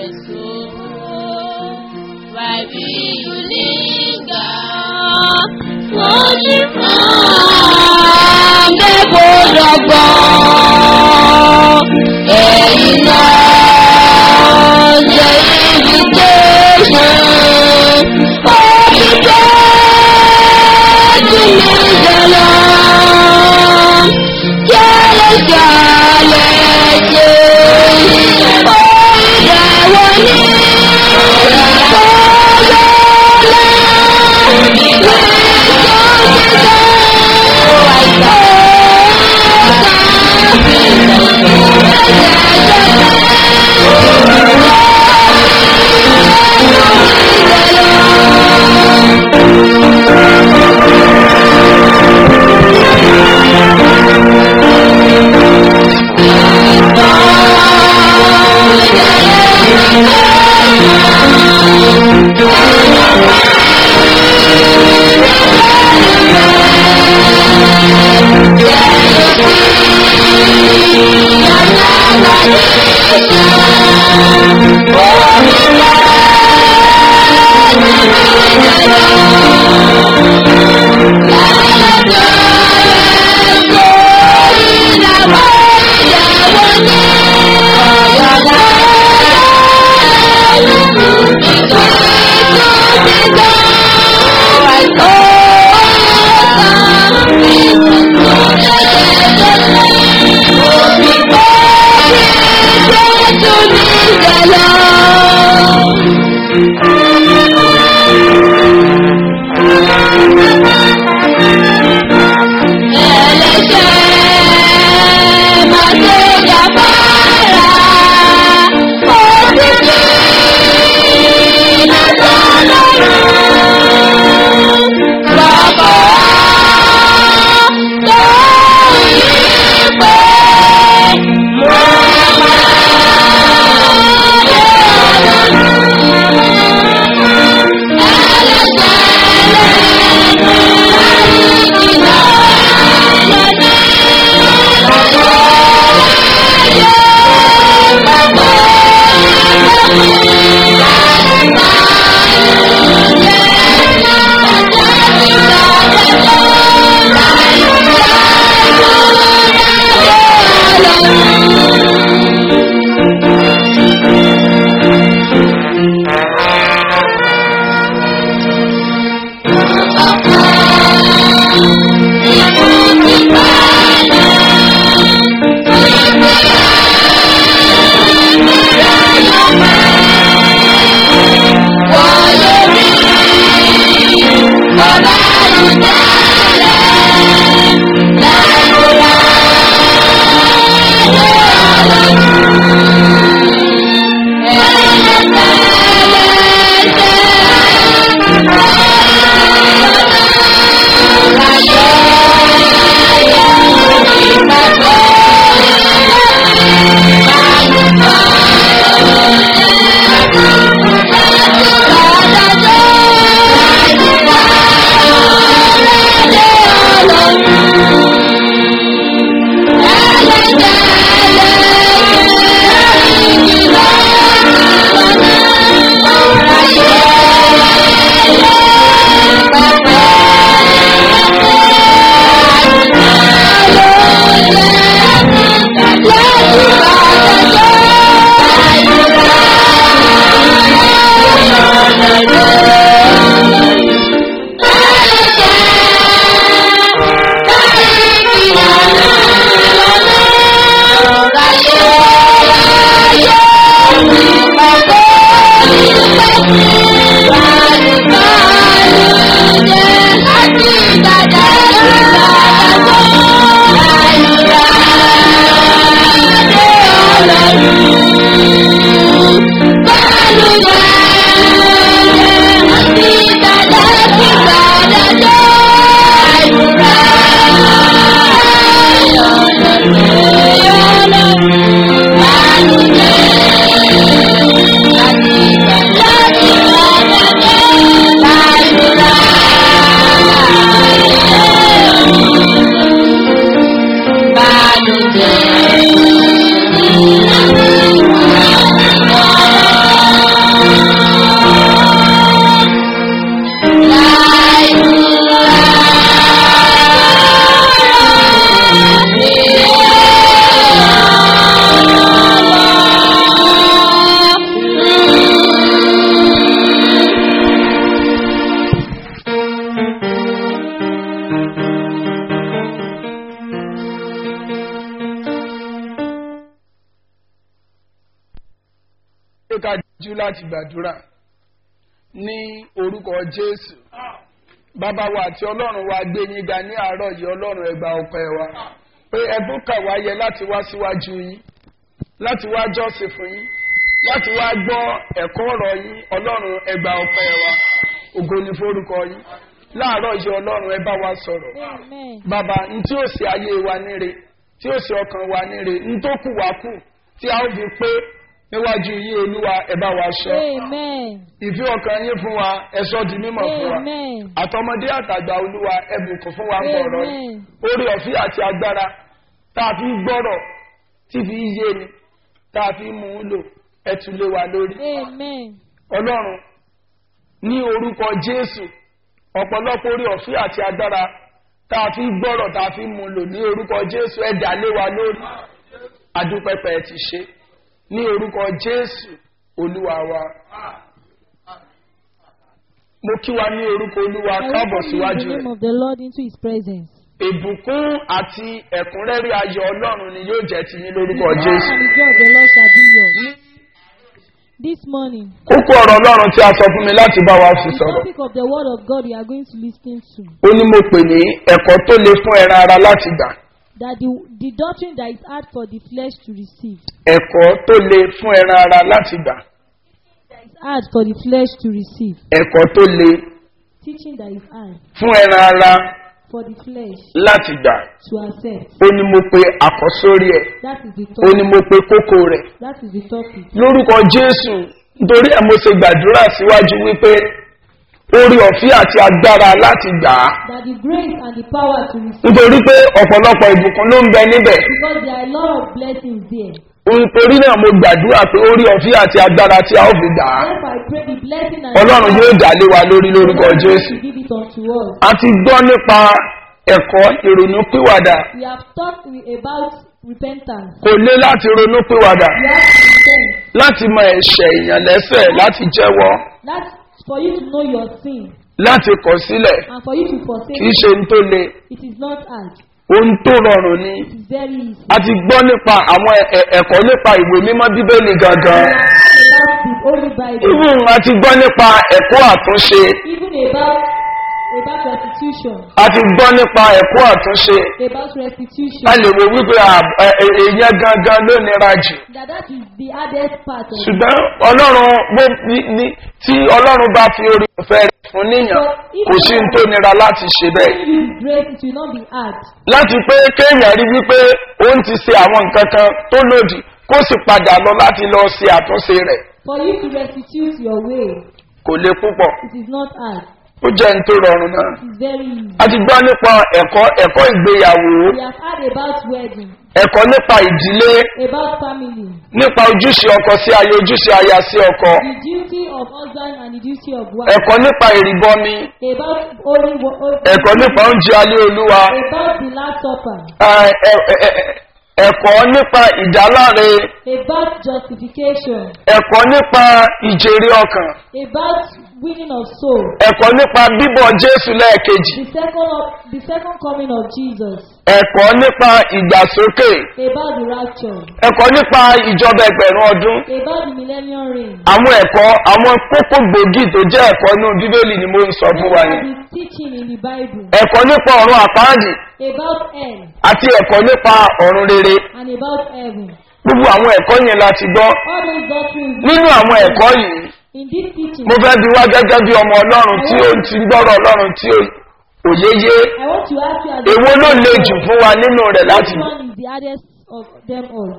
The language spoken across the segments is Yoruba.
rẹ̀ so. Why will you linger? Falling from the boat of God. Ẹ̀yin náà ṣe invitation. Omi tó ti ní ìjọlọ. Kẹ́lẹ́ kẹ́lẹ́ ṣe. Ó ìdẹ̀wọ̀ ní Hello. pé ká jú láti gbàdúrà ní orúkọ jésù bàbá wa àti ọlọ́run wa gbé yín ga ní àárọ̀ yìí ọlọ́run ẹgbà ọpẹ́ wa pé ẹbú kà wá yẹ láti wá síwájú yín láti wá jọ́sìn fún yín láti wá gbọ́ ẹ̀kọ́ ọ̀rọ̀ yín ọlọ́run ẹgbà ọpẹ́ wa ògo ni forúkọ yín láàárọ̀ yìí ọlọ́run ẹ bá wa sọ̀rọ̀ Amen. bàbá n tí ó ṣe ayé wa níre tí ó ṣe ọkàn wa níre n tó kù wá kù tí a ó fi pé níwájú yín olúwa ẹ bá wa sọ Amen. ìfẹ́ ọkàn yín fún wa ẹ sọ di mímọ̀ fún wa Amen. àtọmọdé àtàgbà olúwa ẹ bùkún fún wa ń bọ̀ ọ̀rọ̀ yìí Amen. orí ọ̀fíà àti agbára tá a fi gbọ́rọ̀ tí fi yé ni tá a fi mú un lò ẹ tún lé wa lórí Amen. ọlọ́run ní orúkọ jésù ọ̀pọ̀lọpọ̀ orí ọ̀fíà àti agbára tá a fi gbọ́rọ̀ tá a fi mú un lò ní orúkọ jésù ẹ dà lé wa lórí adúpẹ́pẹ́ ti ṣe ní orúkọ jésù olúwa wa mo kí wa ní orúkọ olúwa I káàbọ̀ welcome you in síwájú the name rẹ̀ of the Lord into his presence. ìbùkún àti ẹ̀kúnrẹ́rẹ́ ayọ̀ ọlọ́run ni yóò jẹ́ ti yín lórúkọ The jésù. and the joy of the Lord shall be yours. This morning, kókó ọ̀rọ̀ ọlọ́run tí a sọ fún mi láti bá wa fi the sọ̀rọ̀ topic of the word of God we are going to listen to. ó ní mo pè ní ẹ̀kọ́ tó le fún ẹran ara láti gbà That the, the doctrine that is hard for the flesh to receive. ẹ̀kọ́ tó le fún ẹran ara láti gbà That is hard for the flesh to receive. ẹ̀kọ́ tó le Teaching that is hard fún ẹran ara for the flesh láti gbà to accept. ó ní mo pe àkọ́sórí ẹ̀ That is the ó ní topic. mo pe kókó rẹ̀ That is the topic. lórúkọ jésù nítorí ẹ̀ mo ṣe gbàdúrà síwájú wípé orí ọ̀fíà àti agbára láti gbà á That the grace and the power to receive. nítorí pé ọ̀pọ̀lọpọ̀ ìbùkún ló ń bẹ níbẹ̀ Because there are a lot of blessings there. nítorí náà mo gbàdúrà pé orí ọ̀fíà àti agbára tí a ó fi gbà á Therefore, I pray the blessing and ọlọ́run yóò dà lé wa lórí lórúkọ God jésù will give it unto us. a ti gbọ́ nípa ẹ̀kọ́ ìrònú pìwàdà We have talked about repentance. kò lé láti ronú pìwàdà You have to repent. láti mọ ẹ̀ṣẹ̀ èèyàn lẹ́sẹ̀ láti jẹ́wọ́ That's for you to know your sin láti kọ̀ sílẹ̀ and for you to forsake kì í it. ṣe ní tó le It is not hard. ohun tó rọrùn ni It is very easy. a ti gbọ́ nípa àwọn ẹ̀- ẹ̀- ẹ̀kọ́ nípa ìwé mímọ́ bíbélì gangan About the Holy Bible. even a ti gbọ́ nípa ẹ̀kọ́ àtúnṣe Even about about restitution. a ti gbọ́ nípa ẹ̀kọ́ àtúnṣe About restitution. a lè wo wípé à- ẹ- ẹ- èèyàn gangan ló nira jù That that is the hardest part of it. ṣùgbọ́n ọlọ́run bó ní- ní- tí ọlọ́run bá fi orí ọ̀fẹ́ rẹ̀ fún níyàn kò sí ní tó nira láti ṣe bẹ́ẹ̀ If you grace, it will not be hard. láti pé kéèyàn rí wípé òun ti ṣe àwọn nǹkan kan tó lòdì kó sì padà lọ láti lọ ṣe àtúnṣe rẹ̀ For you to restitute your way, kò le púpọ̀ it is not hard. ó jẹ́ ní tó rọrùn náà. It is very easy. a ti gbọ́ nípa ẹ̀kọ́ ẹ̀kọ́ ìgbéyàwó We have heard about wedding, ẹ̀kọ́ nípa ìdílé about family, nípa ojúṣe ọkọ sí aya ojúṣe aya sí ọkọ the duty of husband and the duty of wife, ẹ̀kọ́ nípa ìrìbọmi about holy, wo- holy ẹ̀kọ́ nípa oúnjẹ alẹ́ olúwa about the last supper, ẹ̀- ẹ̀- ẹ̀- ẹ̀- ẹ̀kọ́ nípa ìdáláre about justification, ẹ̀kọ́ nípa ìjèrè ọkàn about winning of soul, ẹ̀kọ́ nípa bíbọ̀ jésù lẹ́ẹ̀kejì the second of, the second coming of Jesus, ẹ̀kọ́ nípa ìgbàsókè about the rapture, ẹ̀kọ́ nípa ìjọba ẹgbẹ̀rún ọdún about the millennium reign, àwọn ẹ̀kọ́ àwọn kókó gbòógì tó jẹ́ ẹ̀kọ́ inú bíbélì ni mo ń sọ fún wa about yẹn the teaching in the Bible, ẹ̀kọ́ nípa ọ̀run àpáàdì about hell àti ẹ̀kọ́ nípa ọ̀run rere and about heaven. gbogbo àwọn ẹ̀kọ́ yẹn la ti gbọ́ All those doctrines nínú àwọn ẹ̀kọ́ yìí in this teaching, mo fẹ́ bi wá gẹ́gẹ́ bí ọmọ ọlọ́run tí ó ti gbọ́rọ̀ ọlọ́run tí ó- òye yé I want to ask you as a èwo ló le jù fún wa nínú rẹ̀ láti Which one is the hardest of them all?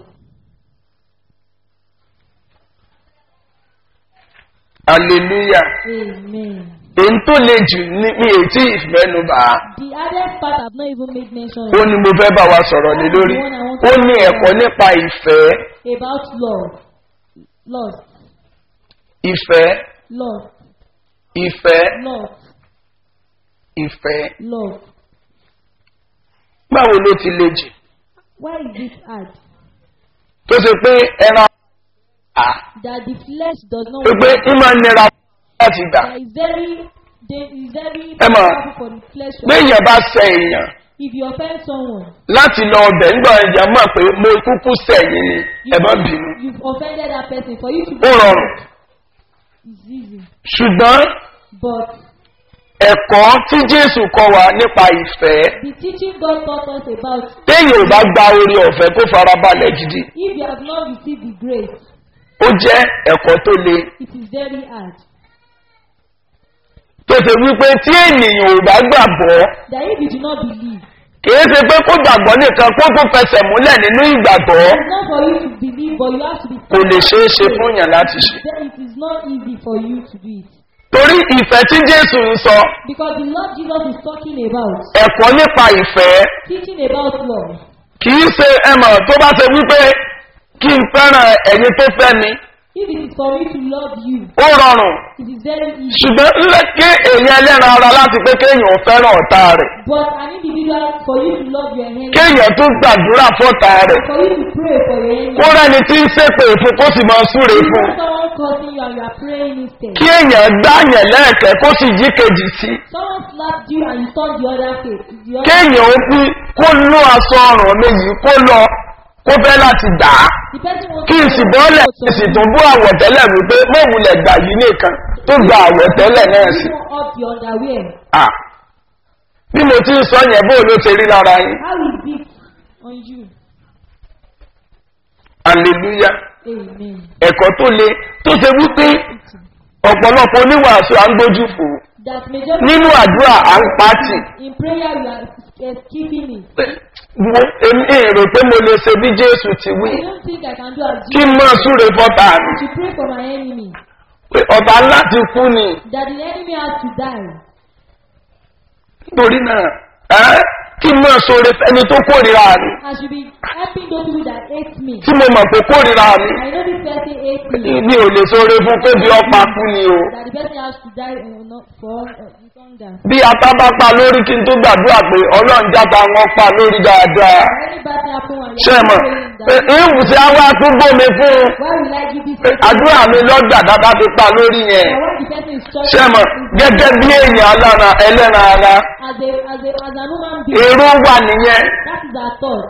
hallelujah Amen. èyí tó le jù ní mi ò tí ì mẹ́nu bà á The hardest part I've not even made mention ó of ní mo fẹ́ bá wa sọ̀rọ̀ lé lórí ó ní ẹ̀kọ́ nípa ìfẹ́ about love. Love. ìfẹ́ Love. ìfẹ́ Love. ìfẹ́ Love. báwo ló ti le jù Why is it hard? tó ṣe pé ẹran à That the flesh does not pé pé ń máa nira láti gbà That is very they is very Emma, powerful for the flesh. béèyàn bá sẹ èèyàn If you offend someone, láti lọ ọbẹ̀ ńgbà ẹ̀jẹ̀ mọ̀ pé mo kúkú sẹ̀yìn ni ẹ má bínú you've offended that person. For you to ó rọrùn it's easy. ṣùgbọ́n But ẹ̀kọ́ tí jésù kọ wa nípa ìfẹ́ the teaching God taught us about téèyàn ò bá gba orí ọ̀fẹ́ kó farabalẹ̀ gidi if you have not received the grace, ó jẹ́ ẹ̀kọ́ tó le it is very hard. tó ṣe wípé tí ènìyàn ò bá gbàgbọ́ That if you do not believe, kìí ṣe pé kó gbàgbọ́ nìkan kó tó fẹsẹ̀ múlẹ̀ nínú ìgbàgbọ́ it's not for you to believe, but you have to be. kò lè ṣeé ṣe fún yàn láti ṣe. Then it is not easy for you to do it. torí ìfẹ́ tí jésù ń sọ Because the Lord Jesus is talking about ẹ̀kọ́ nípa ìfẹ́ teaching about love. kìí ṣe ẹmọ̀ tó bá ṣe wípé kí n fẹ́ràn ẹ̀yin tó fẹ́ mi If it is for me to love you, ó rọrùn it is very easy. ṣùgbọ́n ńlẹ́ kí èèyàn ẹlẹ́ran ara láti pé kéèyàn fẹ́ràn ọ̀tá rẹ̀ But an individual, for you to love your enemy, kéèyàn tún gbàdúrà fọ́ta rẹ̀ for you to pray for your enemy, kó rẹ́ni tí ń ṣépè fún kó sì máa súre you fún have someone cursing you and you are praying instead. kí èèyàn gbáyàn lẹ́ẹ̀kẹ́ kó sì yí kejì sí Someone slapped you and you turned the other face. The other, kéèyàn ó kú kó lú aṣọ ọrùn mi yìí kó lọ kó fẹ́ láti dà á the person wants kí n sì bọ́lẹ̀ kí n sì tún bú àwọ̀tẹ́lẹ̀ wípé mọ̀wulẹ̀ gbà yìí nìkan tó gba àwọ̀tẹ́lẹ̀ náà sí. You up the underwear. À, bí mo ti ń sọ yẹn bó ló ṣe rí lára yín How is it on you? aleluya Amen. ẹ̀kọ́ tó le tó ṣe wípé ọ̀pọ̀lọpọ̀ oníwàásù à ń gbójú fò That majority nínú àdúrà à ń pàtì in prayer you are uh, keeping it. mo èmi èrò pé mo lè ṣe bí jésù ti wí I don't think I can do as kí you. n máa súre fọ́tà mi To pray for my enemy. pé ọ̀tá ńlá ti kú ni That the enemy has to die. nítorí náà ẹ́ kí n máa súre fẹ́ni tó kórìíra mi I should be helping those people that hate me. tí mo mọ̀ pé kórìíra mi I know this person hates me. mi ò lè súre fún kó bí ọ̀pá kú ni o. That the person has to die uh, not for uh, hunger. bí ata bá pa lórí kí n tó gbàdúrà pé ọlọ́run játa wọn pa lórí dáadáa Or any bad thing happen and ṣe you mọ̀ are praying pé that. ìwù tí a wá tún gbómi fún un Why will I give this pé person? àdúrà mi lọ́jà dáadáa ti pa lórí yẹn And when the person is talking, ṣe mọ̀ gẹ́gẹ́ bí èèyàn alára ẹlẹ́ran ara as a as a as an human being, èrò wà nìyẹn that is our thought.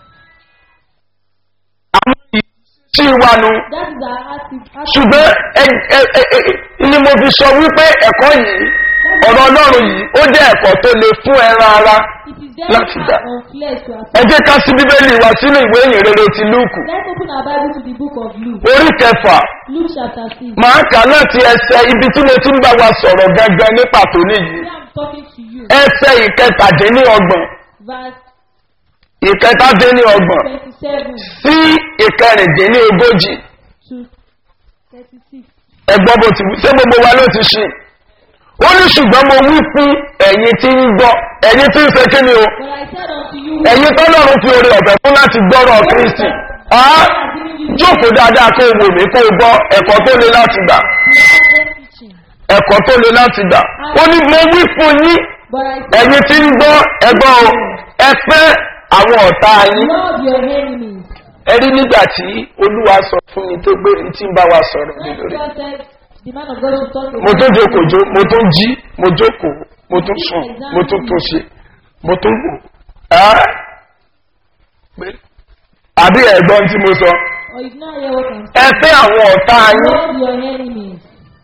àwọn ìṣí wa nu That is our attitude. ṣùgbọ́n ẹ- ẹ- ẹ- ẹ- ni mo fi sọ wípé ẹ̀kọ́ yìí ọ̀rọ̀ ọlọ́run yìí ó jẹ́ ẹ̀kọ́ tó le fún ẹran ara It is very Láti dá. hard on flesh to ẹ accept. jẹ́ ká sí bíbélì wa sínú ìwé ìyìn rere ti lúùkù Let's open our Bible to the book of Luke. orí kẹfà Luke chapter 6. máa kà láti ẹsẹ ibi tí mo ti ń bá wa sọ̀rọ̀ gangan ní pàtó nìyí Here I'm talking to you. ẹsẹ ìkẹtàdínlọ́gbọ̀n Verse ìkẹtàdínlọ́gbọ̀n 27 sí ìkẹrìndínlógójì to 36. ẹgbọ́n bó ti wí ṣé gbogbo wa ló ti ṣe ó ní ṣùgbọ́n mo wí fún ẹ̀yin tí ń gbọ́ ẹ̀yin tí ń ṣe kí ni o But I said unto you, ẹ̀yin tọ́lọ́run fi orí ọ̀fẹ́ fún láti gbọ́rọ̀ kristi á jókòó dáadáa kó o wò mí kó o gbọ́ ẹ̀kọ́ tó le láti gbà teaching. ẹ̀kọ́ tó le láti gbà ó ní mo wí fún yín But I said, ẹ̀yin tí ń gbọ́ ẹgbọ́ o ẹ fẹ́ àwọn ọ̀tá yín love your enemies. ẹ rí nígbà tí olúwa sọ fún mi tó gbé tí ń bá wa sọ̀rọ̀ mi When lórí God said, the man of God should talk mo about tún jókòó jó mo tún jí mo jókòó mo tún sùn mo tún tún ṣe mo tún wò ẹ́ pé àbí ẹ̀gbọ́n tí mo sọ or you not hear what I'm ẹ saying. fẹ́ àwọn ọ̀tá yín Love your enemies.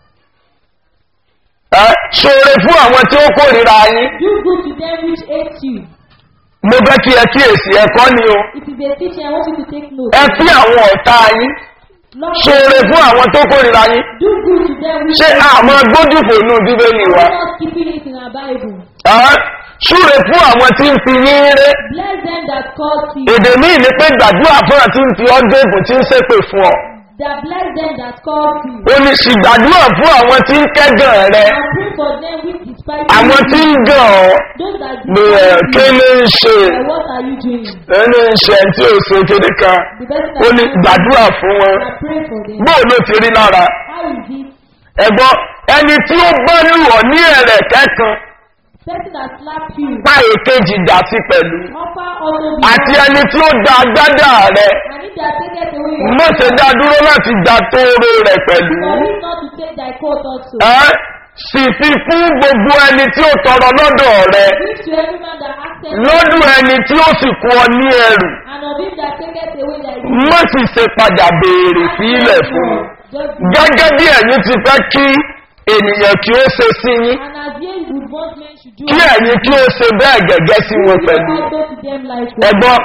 ẹ ṣoore fún àwọn tí ó kórìíra yín Do good to them which hate you. mo fẹ́ kí ẹ kíyèsí ẹ̀kọ́ ni o It is a teaching. I want you to take note. ẹ fi àwọn ọ̀tá yín Love ṣoore fún àwọn tó kórìíra yín Do good to them which ṣé àmọ́ gbójúfò inú bíbélì wa We're not keeping it in our Bible. ẹ́ ṣúre fún àwọn tí ń fi yín ré Bless them that call you. èdè míì ni pé gbàdúrà fún àti ń fi ọdún èbò tí ń ṣépè fún ọ That bless them that call you. ó ní sì gbàdúrà fún àwọn tí ń kẹ́gàn rẹ And pray for them which despise àwọn tí ń you. gàn ọ́ Those that ní ẹ̀ despise kí you. ni ń ṣe And what are you doing? ẹni ń ṣe tí ò ṣe kéde kan The person ó that ní gbàdúrà fún wọn I pray for them. bóò ló ti rí lára How is it? ẹ̀gbọ́n ẹni tí ó bá lù ọ́ ní ẹ̀rẹ̀ kẹ́kan Person that slap you. pa èkejì dà sí pẹ̀lú Offer also be àti ẹni tí ó da agbádá rẹ And if they are taken away your mọ̀ṣẹ̀ dá dúró láti da tóóró rẹ̀ pẹ̀lú For him not to take thy coat also. ẹ́ sì fi fún gbogbo ẹni tí ó tọrọ lọ́dọ̀ rẹ Give to every man that asketh, lọ́dún ẹni tí ó sì kú ọ ní ẹrù and of him that taketh away thy má sì ṣe padà béèrè sílẹ̀ fún un Just gẹ́gẹ́ bí ẹ̀yin ti fẹ́ kí ènìyàn kí ó ṣe sí yín And as ye would want men should do, kí ẹ̀yin kí ó ṣe bẹ́ẹ̀ gẹ́gẹ́ sí wọn do pẹ̀lú also to them likewise. ẹgbọ́n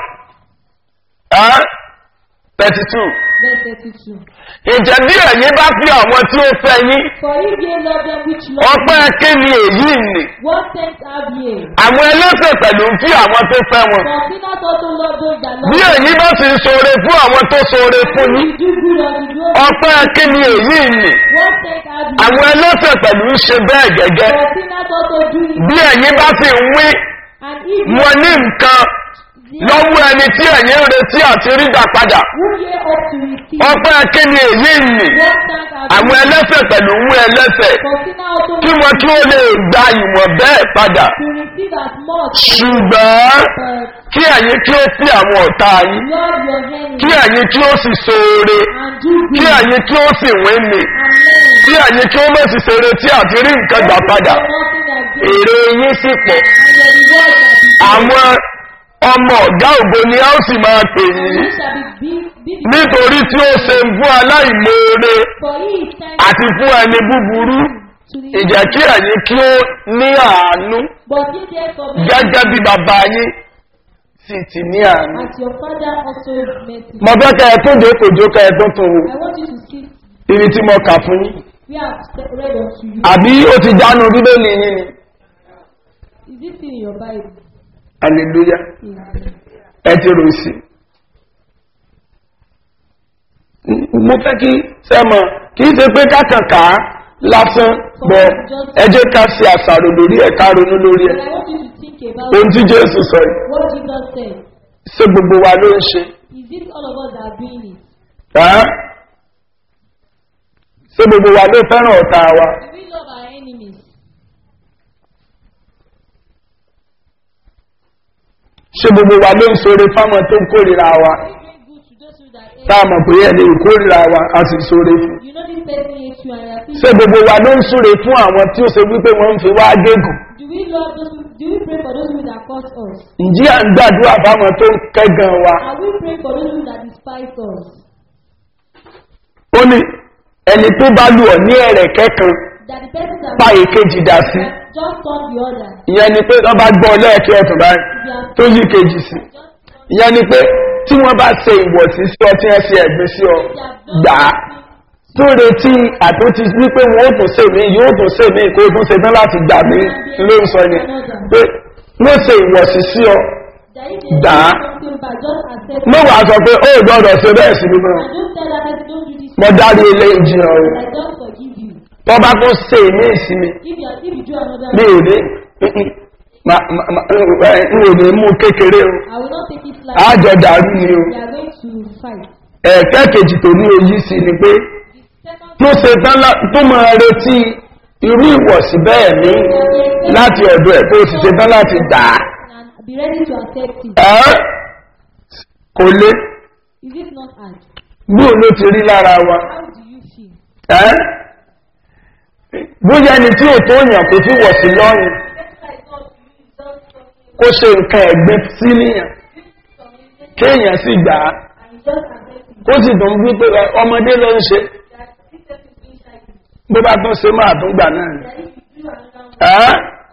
thirty two Verse 32. ìjẹ́ bí ẹ̀yin bá fi àwọn tí ó fẹ́ yín For if ye love them which love ọpẹ́ you, kí ni èyí nì what thanks have ye? àwọn ẹlẹ́sẹ̀ pẹ̀lú ń fi àwọn tó fẹ́ wọn For sinners also love those that love bí them. èyí bá sì ń ṣoore fún àwọn tó ṣoore fún yín If you do good unto those, ọpẹ́ kí ni èyí nì what thanks have ye? àwọn ẹlẹ́sẹ̀ pẹ̀lú ń ṣe bẹ́ẹ̀ gẹ́gẹ́ For sinners also do it. bí ẹ̀yin bá sì ń wí And if wọn ní nǹkan lọ́wọ́ ẹni tí ẹ̀yin ń retí àti rígbà padà who ye ought to receive, ọpẹ́ kí ni èyí nì what thanks have àwọn ye? ẹlẹ́sẹ̀ pẹ̀lú ń wí ẹlẹ́sẹ̀ For sinners also kí wọn kí ó lè gba ìwọ̀n bẹ́ẹ̀ padà to receive as much, ṣùgbọ́n but kí ẹ̀yin kí ó fi àwọn ọ̀tá yín love your enemies kí ẹ̀yin kí ó sì ṣoore and do kí good ẹ̀yin kí ó sì wín ni and learn. kí ẹ̀yin kí ó mọ̀ sí ṣe retí àti rí nǹkan gbà padà Nothing that good èrè yín sì pọ̀ and your reward shall be àwọn ọmọ ọ̀gá ògo ni a ó sì máa pè And yín he shall be big, big nítorí tí ó ṣe fún aláìmoore for he is thankful àti fún ẹni búburú to the ìjẹ́ kí ẹ̀yin kí ó ní àánú But ye therefore be gẹ́gẹ́ bí bàbá yín sì ti ní àánú. as your father also met you. mo fẹ́ kẹ́ ẹ tó jókòó kẹ́ ẹ tó tó o I want you to see, ibi tí mo kà fún yín we have read unto you. àbí ó ti jánu bíbélì yín ni Is this in your Bible? hallelujah Amen. ẹ ti rò sí. mo fẹ́ kí sẹ́mọ̀ kì í ṣe pé kákànká lásán bọ̀ ẹ jẹ́ ká ṣe àṣàrò lórí ẹ̀ ká ronú lórí But ẹ̀ I want you to think about ohun tí jésù sọ yìí what Jesus said. ṣé gbogbo wa ló ń ṣe Is it all of us that are doing it? ẹ́? ṣé gbogbo wa ló fẹ́ràn ọ̀tá wa Do we love our enemies? ṣé gbogbo wa ló ń sore fáwọn tó ń kórìíra wa Do we do good to those who that hate tá a mọ̀ pé ẹ̀ lè kórìíra wa a sì sore fún you? You know this person hates you and you are thinking, ṣé gbogbo wa ló ń súre fún àwọn tí ó ṣe wípé wọ́n ń fi wá gégùn do we love those who, do we pray for those who that cause us? ǹjẹ́ à ń gbàdúrà fáwọn tó ń kẹ́gàn wa Are we praying for those who that despise us? ó ní ẹni tó bá lù ọ ní ẹ̀rẹ̀ kẹ́kan That the person that pa èkejì dà sí that just turn the other. ìyẹn ni pé wọ́n bá gbọ́ lẹ́ẹ̀kẹ́ ọ̀tún báyìí If you are tó yí kejì sí ìyẹn ni pé tí wọ́n bá ṣe ìwọ̀sí sí ọ tí wọ́n ṣe ẹ̀gbin sí ọ gbà á tó retí àtúntí wípé wọn ó tún ṣe mí yóò tún ṣe mí kó tún ṣe tán láti gbà mí ló ń sọ ni pé wọ́n ṣe ìwọ̀sí sí ọ that if they Dà. do something bad, just accept it. mo wàá sọ pé ó gbọ́dọ̀ ṣe bẹ́ẹ̀ sí mi náà And don't tell that person don't do this. mo dárí ilé ìjìyàn o I don't forgive you. tó bá tún ṣe ní ìsinmi If you are, if you do another mi ò ní ma- ma- ma- ẹ, n ò ní mú kékeré o I will not take it like àjọ dàrú ni o we are going to fight. ẹ̀ẹ́kẹ́ kejì tó ní oyí sí ni pé Second tó ṣe tán lá- tó máa retí irú ìwọ̀sí bẹ́ẹ̀ ní láti ọ̀dọ̀ ẹ̀ tó sì ṣe tán láti gbà á and be ready to accept it. ẹ́ kò lé Is it not hard? bí òun ló ti rí lára wa How do you feel? ẹ́ bóyá ẹni tí ò tó yàn kò fi wọ̀ sí lọ́rùn kó ṣe nǹkan ẹ̀gbin sí níyàn kéèyàn sì gbà á ó sì dùn bí pé ẹ, ọmọdé ló ń ṣe bó bá tún ṣe máa tún gbà náà ni ẹ́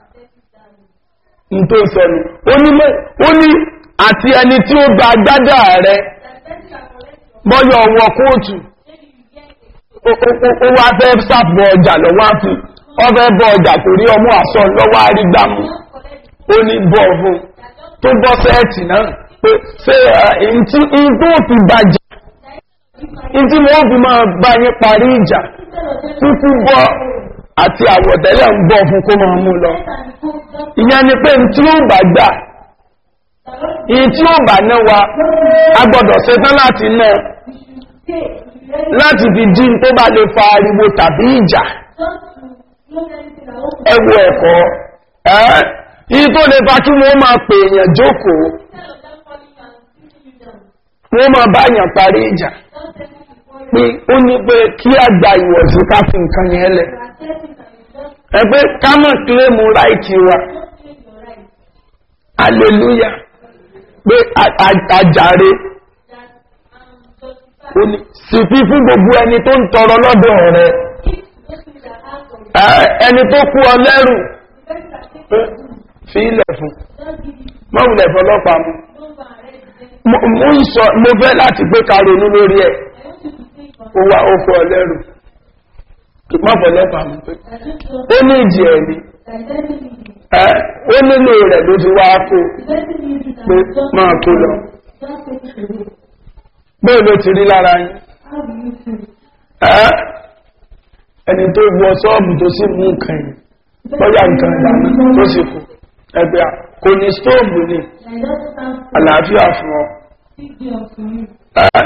n tó sọ ni ó ní mẹ́- ó ní àti ẹni tí ó gba gbádà rẹ bọ́yọ̀ ọwọ́ kóòtù ó- ó- ó- ó wá fẹ́ sàpọ̀ ọjà lọ́wọ́ àfi ọ fẹ́ bọ́ ọjà kò rí ọmọ àṣọ lọ́wọ́ àrígbàmù ó ní bọ́ fún tó bọ́ sẹ́ẹ̀tì náà pé ṣé ẹ̀yìn tí in tó fi bàjẹ́ in tí wọ́n fi máa bá yín parí ìjà kúkú bọ́ àti àwọ̀tẹ́lẹ̀ ń bọ́ fún kó máa mú lọ ìyẹn ni pé tí ó bà gbà ìyí tí ó bà náà wa a gbọ́dọ̀ ṣetán láti náà láti fi dín tó bá lè fa ariwo tàbí ìjà ẹwọ ẹ̀kọ́ ẹ́ ìyí tó lè fa kí wọ́n máa pè èèyàn jókòó wọ́n máa bá èèyàn parí ìjà pé ó ní pé kí a gba ìwọ̀sí ká fi nǹkan yẹn lẹ̀ ẹ pé ká mọ̀ kílẹ̀mù ráìtì wa hallelujah pé a- a- àjàre ó ní sì fi fún gbogbo ẹni tó ń tọrọ lọ́dọ̀ rẹ Ẹ, ẹni tó kú ọ lẹ́rù pé fi ilẹ̀ fún mọ́wùlẹ̀ fọlọ́pàá mu mo mo ń sọ mo fẹ́ láti pé ká ronú lórí ẹ̀ ó wá ó kú ọ lẹ́rù má fọlọ́pàá mu pé ó ní ìjì ẹ̀ ni ẹ ó nílò rẹ̀ ló ti wá kó pé máa kó lọ bẹ́ẹ̀ ló ti rí lára yín ẹ́ ẹni tó wọ sọ́ọ̀bù tó sì mú nǹkan yìí bọ́yá nǹkan ìdáná tó sì kú ẹgbẹ́ à kò ní stóòbù ní àlàáfíà fún ọ ẹ́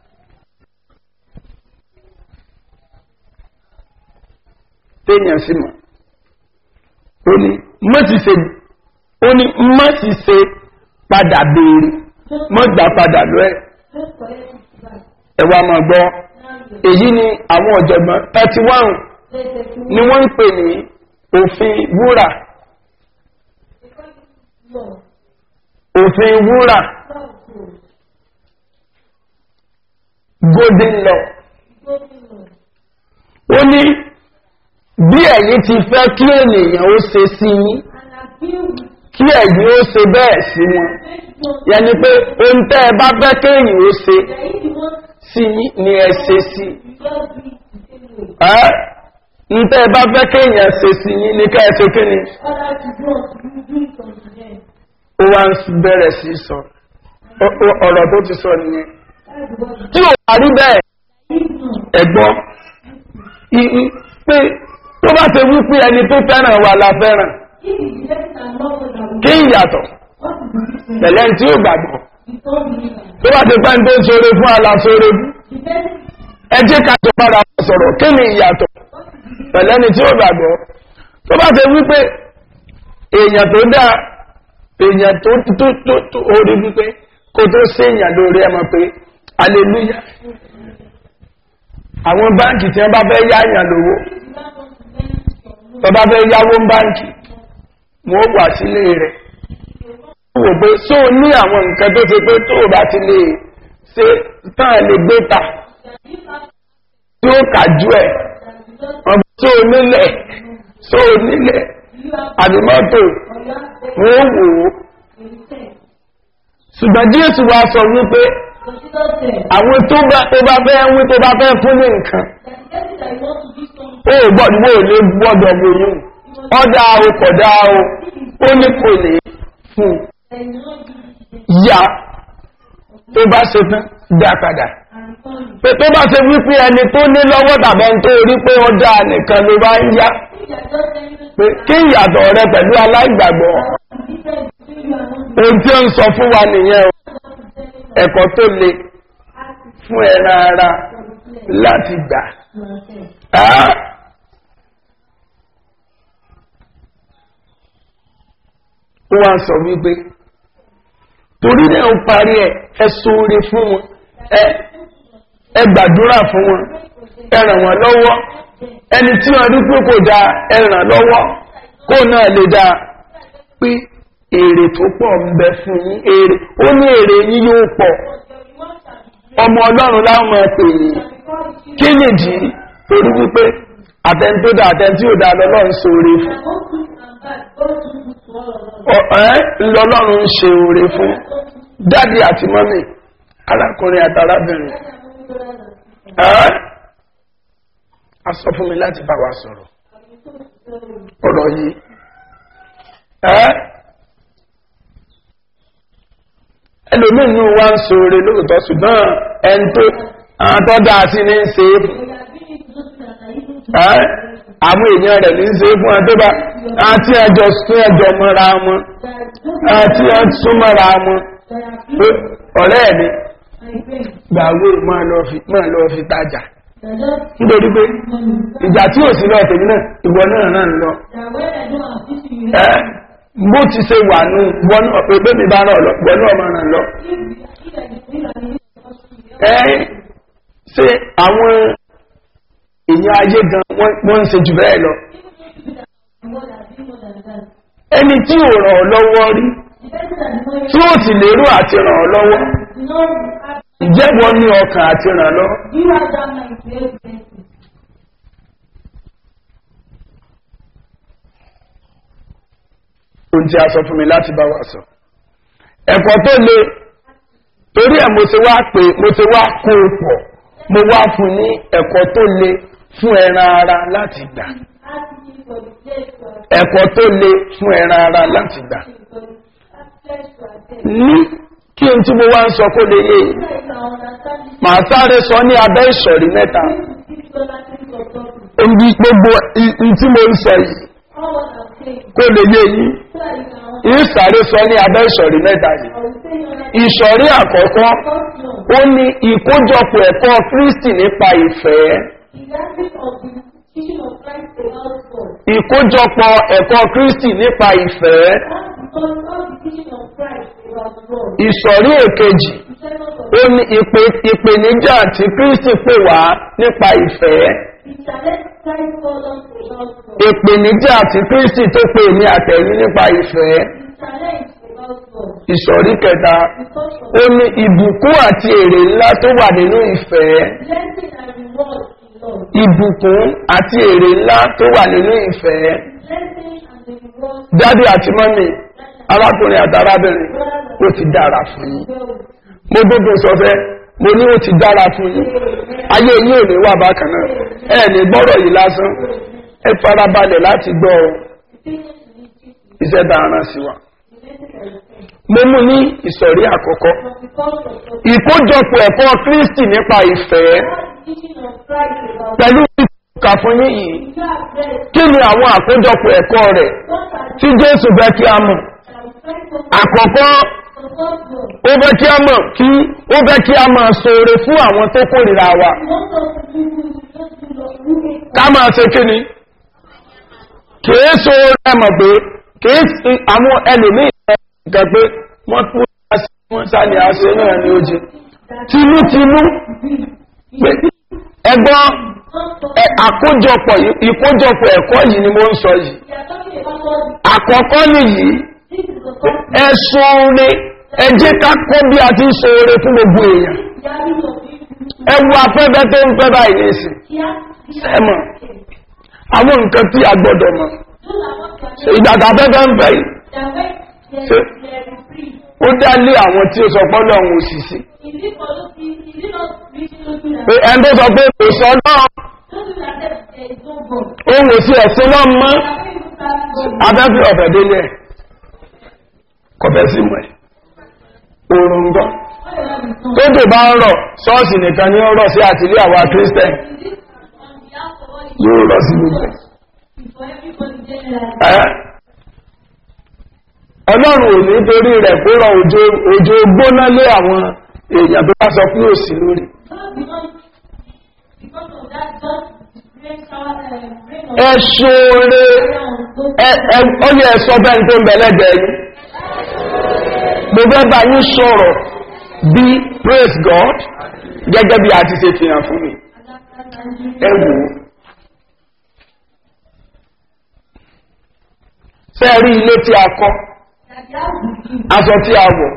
téèyàn sì mọ̀ ó ní má ti ṣe ó ní má ti ṣe padà béèrè má gbà padà lọ ẹ ẹ wá máa gbọ́ èyí ni àwọn ọ̀jọ̀gbọ́n thirty one ni wọ́n ń pè ní òfin wúrà òfin wúrà golden law ó ní bí ẹ̀yin ti fẹ́ kí ènìyàn ó ṣe sí yín kí ẹ̀yin ó ṣe bẹ́ẹ̀ sí wọn yẹni pé ohun tẹ́ ẹ bá fẹ́ kéèyàn ó ṣe sí yín ni ẹ ṣe sí ẹ́ ń tẹ́ ẹ bá fẹ́ kéèyàn ṣe sí yín ní ká ẹ ṣe kí ni ó wá ń bẹ̀rẹ̀ sí sọ Ọ- ọ- ọ̀rọ̀ tó ti sọ nìyẹn tí ò wá rí bẹ́ẹ̀ ẹ̀gbọ́n i- i- pé tó bá ṣe wípé ẹni tó fẹ́ràn wa la fẹ́ràn kí ìyàtọ̀ pẹ̀lẹ́ tí ó gbàgbọ́ tó bá ti pẹ́ tó ń sọ̀rọ̀ fún aláṣọ́rọ̀ ẹ jẹ́ ká tó padà sọ̀rọ̀ kí ni ìyàtọ̀ pẹ̀lẹ́ ni tí ó gbàgbọ́ tó bá ṣe wípé èèyàn tó dáa èèyàn tó tó tó tó orí wípé kó tó sí èèyàn lórí ẹmọ pé aleluya àwọn báńkì tí wọ́n bá fẹ́ yá èèyàn lówó tó bá fẹ́ yáwó báńkì wọ́n wà sílé rẹ̀ wò pé só ní àwọn nǹkan tó ṣe pé tó o bá ti lè ṣe tán lè gbé ta tí ó kàjú ẹ̀ ọ̀bí tó o nílẹ̀ tó o nílẹ̀ àdìmọ́tò wọ́n wò ó ṣùgbọ́n jésù wa sọ wípé àwọn tó bá tó bá fẹ́ wí tó bá fẹ́ fún ní nǹkan ó gbọ́dọ̀ wò lè gbọ́dọ̀ wòyún ọ̀dà o kọ̀dá o ó ní kò lè fún yá tó bá ṣe tán dá padà pé tó bá ṣe wípé ẹni tó ní lọ́wọ́ tàbí ẹni tó rí pé ó dá nìkan ló bá ń yá pé kí ìyàtọ̀ rẹ pẹ̀lú aláìgbàgbọ́ ohun tí ó ń sọ fún wa nìyẹn o ẹ̀kọ́ tó le fún ẹran ara láti gbà á ó wá sọ wípé torí náà ó parí ẹ ẹ sóore fún wọn ẹ ẹ gbàdúrà fún wọn ẹ ràn wọn lọ́wọ́ ẹni tí wọn rí pé kò dáa ẹ ràn lọ́wọ́ kó náà lè dáa pé èrè tó pọ̀ ń bẹ fún yín èrè ó ní èrè yín yóò pọ̀ ọmọ ọlọ́run láwọn máa pè yín kí nìdí torí wípé àtẹnudá àtẹnudí ò dáa lọ́lọ́run sóore fún ẹ́ lọ́lọ́run ń ṣe oore fún dádì àti mọ́mì arákùnrin àtàrábìnrin ẹ́ a sọ fún mi láti bá wa sọ̀rọ̀ ọ̀rọ̀ yìí ẹ́ ẹlòmínú wa ń so oore lóòótọ́ ṣùgbọ́n ẹni tó àwọn tó dáa sí ní ń ṣe é fún ẹ́ àwọn èèyàn rẹ̀ ní ń ṣe é fún ẹ tó bá àti ẹjọ́ sún ẹjọ́ mọ́ra wọn àti ẹjọ́ mọ́ra wọn pé ọ̀rẹ́ mi gbàwé máa lọ fi máa lọ fi tajà nítorí pé ìjà tí ò sí lọ tèmi náà ìwọ náà náà ń lọ ẹ bó ti ṣe wà nù wọn náà pé bẹ́ẹ̀ mi bá náà lọ wọn náà máa ràn lọ. ẹ ṣe àwọn èèyàn ayé gan wọ́n ń ṣe jù bẹ́ẹ̀ lọ ẹni tí ò ràn ọ́ lọ́wọ́ rí tí ó sì lérò àti ràn ọ́ lọ́wọ́ ìjẹ́wọ́ ní ọkàn àti ràn lọ́wọ́. ohun tí a sọ fún mi láti bá wa sọ. ẹ̀kọ́ tó le torí ẹ̀ mo ti wá pé mo ti wá kó o pọ̀ mo wá fún ní ẹ̀kọ́ tó le fún ẹran ara láti gbà. ẹ̀kọ́ tó le fún ẹran ara láti gbà. ní kí n tí mo wá ń sọ kó lè yé yìí màá sáré sọ ní abẹ́ ìsọ̀rí mẹ́ta. Ibi gbogbo i tí mo ń sọ yìí kó lè yé yín ìsàré sọ ní abẹ́ ìsọ̀rí mẹ́ta yìí ìsọ̀rí àkọ́kọ́ ó ní ìkójọpọ̀ ẹ̀kọ́ kristi nípa ìfẹ́ ìkójọpọ̀ ẹ̀kọ́ kristi nípa ìfẹ́ ìsọ̀rí èkejì ó ní ìpèníjà tí kristi pè wá nípa ìfẹ́ ìpèníjà tí kristi tó pè ní àtẹ̀yìn nípa ìfẹ́ ìsọ̀rí kẹta ó ní ìbùkún àti èrè ńlá tó wà nínú ìfẹ́ ìbùkún àti èrè ńlá tó wà nínú ìfẹ́ dádì àti mọ́mì arákùnrin àti arábìnrin ó ti dára fún yín mo gbogbo sọfẹ́ mo ní ó ti dára fún yín ayé yín ò ní wà bákan náà ẹ ní gbọ́rọ̀ yìí lásán ẹ farabalẹ̀ láti gbọ́ ọ iṣẹ́ bá ara sí wa mo mú ní ìsọ̀rí àkọ́kọ́ ìkójọpọ̀ ẹ̀kọ́ kristi nípa ìfẹ́ pẹ̀lú ìkà fún yín yìí kí ni àwọn àkójọpọ̀ ẹ̀kọ́ rẹ̀ tí jésù bẹ́ kí a mọ̀ àkọ́kọ́ ó bẹ́ kí a mọ̀ kí ó bẹ́ kí a máa sóore fún àwọn tó kórìíra wa ká máa ṣe kí ni kìí sóore ẹmọ̀ pé kìí sí àwọn ẹlòmíì nǹkan pé wọ́n tún wọ́n sáni àṣẹ náà ní ojú tinútinú pé ẹgbọ́n àkójọpọ̀ ìkójọpọ̀ ẹ̀kọ́ yìí ni mo ń sọ yìí àkọ́kọ́ nìyí ẹ̀sùn rẹ̀ ẹjẹ́ ká kọ́ bí a ti ń so oore fún gbogbo èèyàn ẹwu afẹ́fẹ́ tó ń fẹ́ báyìí nìsín ẹmọ̀ àwọn nǹkan tí a gbọ́dọ̀ mọ̀ ìgbàgbà afẹ́fẹ́ ń fẹ́ yìí ó dá lé àwọn tí ó sọ pọ́lọ̀ ohun òṣìṣẹ́ pé ẹni tó sọ pé kò sọ náà ohun òsì ẹ̀sìn náà mọ́ abẹ́fẹ́ ọ̀fẹ́ délé ẹ̀ kọ̀fẹ́ sí mọ̀ ẹ̀ oòrùn gan tó tó bá ń rọ̀ ṣọ́ọ̀ṣì nìkan ní ó rọ̀ sí àtìlé àwa kírísítẹ̀n yóò rọ̀ sí gbogbo ọlọ́run ò ní torí rẹ̀ kó rọ òjò gbóná lé àwọn èèyàn tó bá sọ pé òsì lórí ẹ̀ṣọ́rẹ́ ọyẹ ẹ̀sọ́ bẹ́ẹ̀ tó ń bẹ̀lẹ́dẹ̀ yìí mo fẹ́ bá yín sọ̀rọ̀ bí praise god gẹ́gẹ́ bí a ti ṣe fi hàn fún mi ẹ wò ó sẹ́ẹ̀rí ilé tí a kọ́ aṣọ tí a wọ̀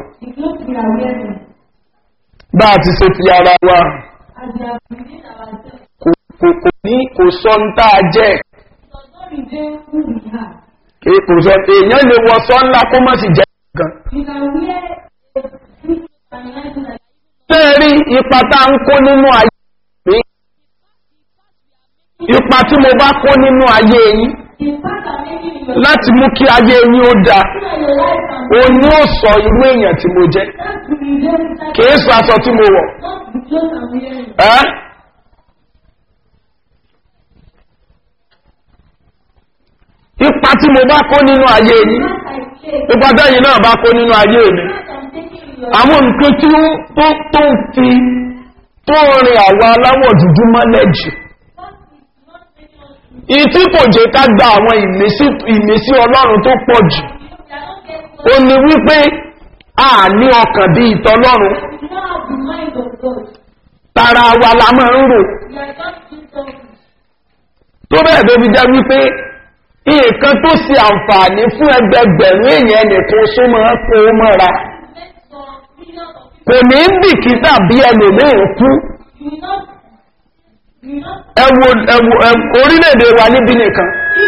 bá a ti ṣe fi ara wa kò ní kò sọ ń tá a jẹ́ kò sọ èèyàn lè wọ sọ ńlá kó má sì jẹ́ gan. sẹ́ẹ̀rí ipa tá ń kó nínú ayé mi ipa tí mo bá kó nínú ayé yín láti mú kí ayé yín ó da o ní ó sọ irú èèyàn tí mo jẹ́ kìí sọ aṣọ tí mo wọ̀ ẹ́ ipa tí mo bá kó nínú ayé yín ipa tẹ́yìn náà bá kó nínú ayé mi àwọn nǹkan tí ó tó fi tó rin àwọn aláwọ̀ dúdú mọ́lẹ̀ jù ìtí kò jẹ́ ká gba àwọn ìmísí ọlọ́run tó pọ̀ jù ó ní wípé a ní ọkàn bí ìtọ́lọ́run tara wa la máa ń rò tó bẹ́ẹ̀ tó fi jẹ́ wípé nǹkan tó ṣe àǹfààní fún ẹgbẹgbẹ̀rún èèyàn nìkan só máa kó mọ́ra kò ní bìkítà bí ẹlòmíín kú ẹwọ ẹwọ orílẹ̀-èdè wa níbi nìkan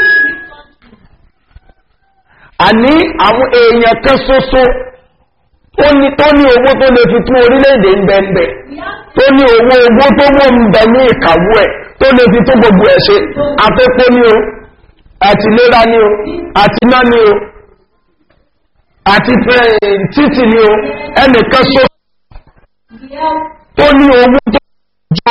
àní àwọn èèyàn kan ṣoṣo tó ní tó ní owó tó lè fi tún orílẹ̀-èdè ń bẹ̀ẹ̀bẹ̀ tó ní owó owó tó wọ́n ń bẹ ní ìkàwó ẹ̀ tó lè fi tún gbogbo ẹ̀ ṣe afẹ́fẹ́ ní o àti lera ní o àti iná ní o àti títì ní o ẹnìkan ṣoṣo tó ní owó tó jọ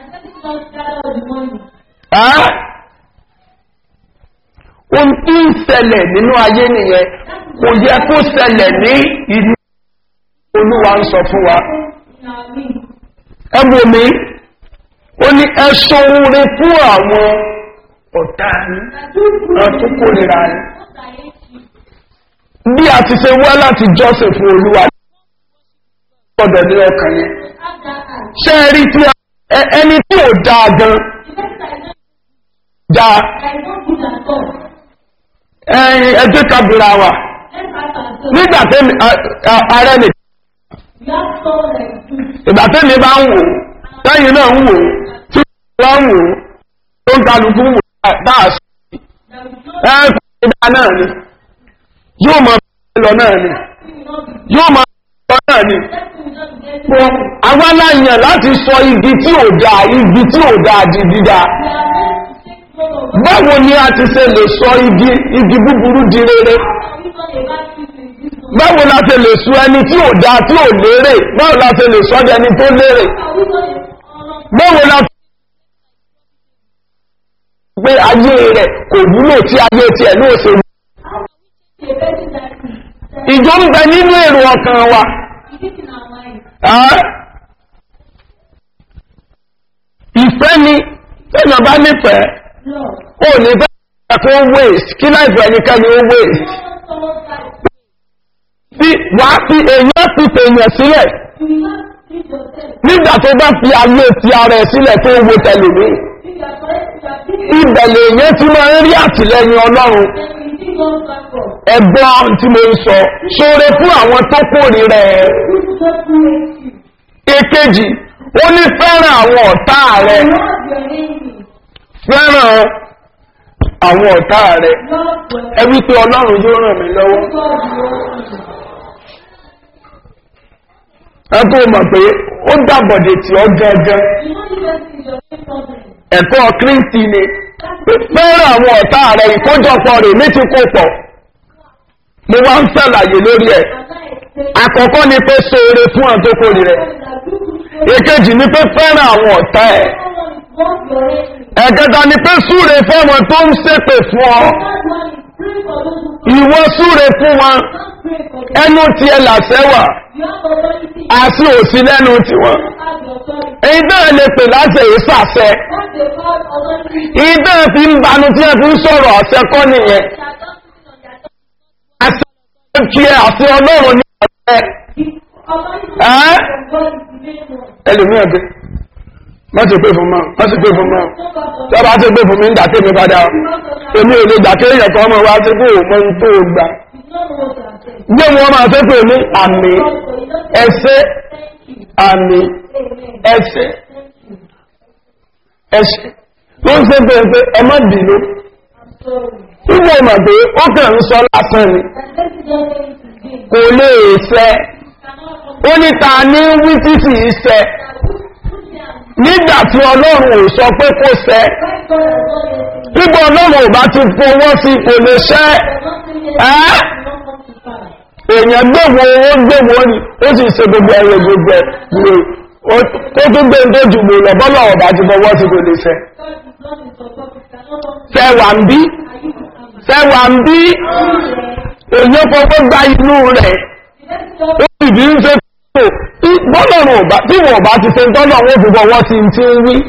ohun tí ń ṣẹlẹ̀ nínú ayé nìyẹn kò yẹ kó ṣẹlẹ̀ ní ìlú olúwa ń sọ fún wa ẹgbò mi ó ní ẹṣọ́ orin fún àwọn ọ̀tá ní ọ̀túnkòrìra ní bí a ti ṣe wá láti jọ́sìn fún olúwa gbọ́dọ̀ ní ọkàn yẹn ṣe rí tí ẹni tí ò dáa gan dáa ẹ̀yìn ẹjẹ́ kabira wa nígbà tí ààrẹ nì ìgbà tí mi bá ń wò tẹ́yìn náà ń wò tí wọ́n ń wò tó ń kálukú wò dáàsì ẹ̀ẹ́kùn ìdá náà ni yóò máa lọ náà ni yóò máa lọ náà ni àwọn aláyàn láti sọ igi tí ò dáa igi tí ò dáa di dídá báwo ni a ti ṣe lè sọ igi igi búburú di rere báwo la ṣe lè sọ ẹni tí ò dáa tí ò lérè báwo la ṣe lè sọ ẹni tó lérè báwo la pé ayé rẹ̀ kò wúlò tí ayé tiẹ̀ ní òṣèlú ìjọ ń bẹ nínú èrò ọkàn wa ìfẹ́ ni tẹ́yàn bá nífẹ̀ẹ́ ó ní fẹ́ ẹ̀kọ́ waste kí láìpẹ́ ẹnikẹ́ni ó waste tí wàá fi èèyàn fi tèèyàn sílẹ̀ nígbà tó bá fi ayé ti ara ẹ̀ sílẹ̀ tó wo tẹlẹ̀mí ìbẹ̀lẹ̀ èèyàn tí máa ń rí àtìlẹ́yìn ọlọ́run ẹ̀gbọ́n tí mo ń sọ ṣoore fún àwọn tó kórè rẹ̀ èkejì ó ní fẹ́ràn àwọn ọ̀tá rẹ̀ fẹ́ràn àwọn ọ̀tá rẹ̀ ẹ wípé ọlọ́run yóò ràn mí lọ́wọ́ ẹ tó mọ̀ pé ó dàbọ̀dẹ̀ tí ó gẹ́gẹ́ ẹ̀kọ́ kírísì ni fẹ́ràn àwọn ọ̀tá rẹ̀ ìkójọpọ̀ rẹ̀ ní ti kó pọ̀ mo wá ń sàlàyé lórí ẹ̀ àkọ́kọ́ ni pé sóore fún àwọn tó kórè rẹ̀ èkejì ni pé fẹ́ràn àwọn ọ̀tá ẹ̀ ẹ̀kẹta ni pé súre fọ́mọ tó ń ṣépè fún ọ ìwọ súre fún wọn ẹnu tí ẹ làṣẹ́wà àti òsì lẹ́nu tí wọn èyí náà lè pè láti èyí sàṣẹ èyí náà fi ń banu tí ẹ fi ń sọ̀rọ̀ ọ̀sẹ̀ kọ́ nìyẹn àti kí ẹ àti ọlọ́run ní ọ̀sẹ̀ ẹlòmíràn gbé má ti pé fún mọ́ má ti pé fún mọ́ tí a bá ti pé fún mi ń dàké mi padà èmi ò lè dàké èèyàn kan ọmọ wa ti kú òmọ tó gbà gbé wọn máa fẹ́ pè ní àmì ẹsẹ̀ àmì ẹsẹ̀ ẹsẹ̀ tó ń ṣe pé pé ẹ má bínú nígbà ìmọ̀ pé ó kàn ń sọ lásán ni kò lè ṣẹ ó ní ta ní wí títì iṣẹ́ nígbà tí ọlọ́run ò sọ pé kó ṣẹ nígbà ọlọ́run ò bá ti fowó sí kò lè ṣẹ́ ẹ́ èèyàn gbèwò owó gbèwò ni ó sì ṣe gbogbo ẹ̀rọ gbogbo ẹ̀ lè ó tún gbé tó jù lò lọ bọ́lọ̀ ọ̀bá ti fọwọ́ sí kò lè ṣẹ́ sẹ́wà ń bí sẹ́wà ń bí èèyàn fọwọ́ gba inú rẹ̀ ó sì bí ń ṣe bọ́lọ̀rùn ọ̀bá tí wọ́n bá ti ṣe tọ́lọ̀ wọ́n fi fọwọ́ sí ti ń wí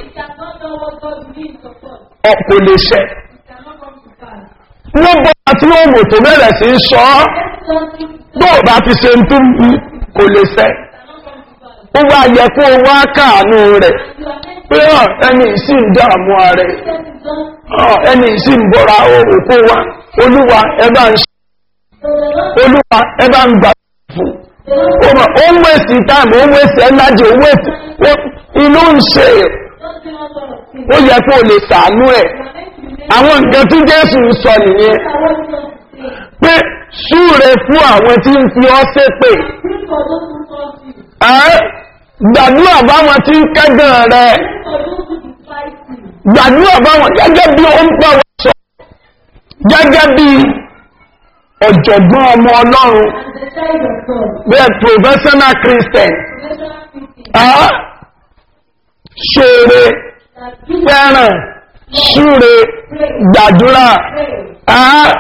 kò lè ṣẹ́ wọ́n bọ́ àti wọ́n mò tó bẹ̀rẹ̀ sí sọ ọ́ tó bá ti ṣe ń tún kò lè ṣẹ́ ó wá yẹ kó wá káànú rẹ̀ pé hàn ẹni ìsì ń dààmú ààrẹ hàn ẹni ìsì ń bọ́ra òkú wa olúwa ẹ bá ń ṣe olúwa ẹ bá ń gbà fún ó mọ̀ ó ń wèsì táàmù ó ń wèsì ẹnájì ó ń wèsì inú ń ṣe ó yẹ kó o lè sàánú ẹ̀ àwọn nǹkan tí jésù ń sọ nìyẹn pé súre fún àwọn tí ń fi ọ́ ṣépè ẹ́ gbàdúrà báwọn tí ń kẹ́gàn rẹ̀ gbàdúrà báwọn gẹ́gẹ́ bí ó ń bá wọn sọ gẹ́gẹ́ bí ọ̀jọ̀gbọ́n ọmọ ọlọ́run bẹ́ẹ̀ professional christian ẹ́ ṣeré fẹ́ràn súre gbàdúrà ẹ́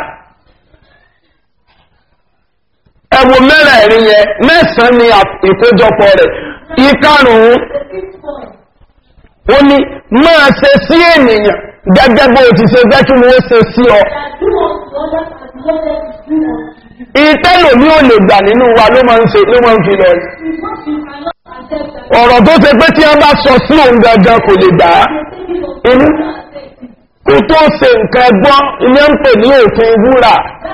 ẹwọ mẹ́rẹ̀ẹ̀rin yẹn mẹ́sàn-án ni ìkójọpọ̀ rẹ̀ ìkarùn-ún ó ní máa ṣe sí ènìyàn gẹ́gẹ́ bó ti ṣe jẹ́ kí wọ́n ṣe sí ọ ìtẹ́lò ní ò lè gbà nínú wa ló máa ń ṣe ló máa ń fi lọ ọ̀rọ̀ tó ṣe pé tí wọ́n bá sọ sí òun gangan kò lè gbà á inú kó tó ṣe nǹkan ẹgbọ́n ilé ń pè ní òfin wúrà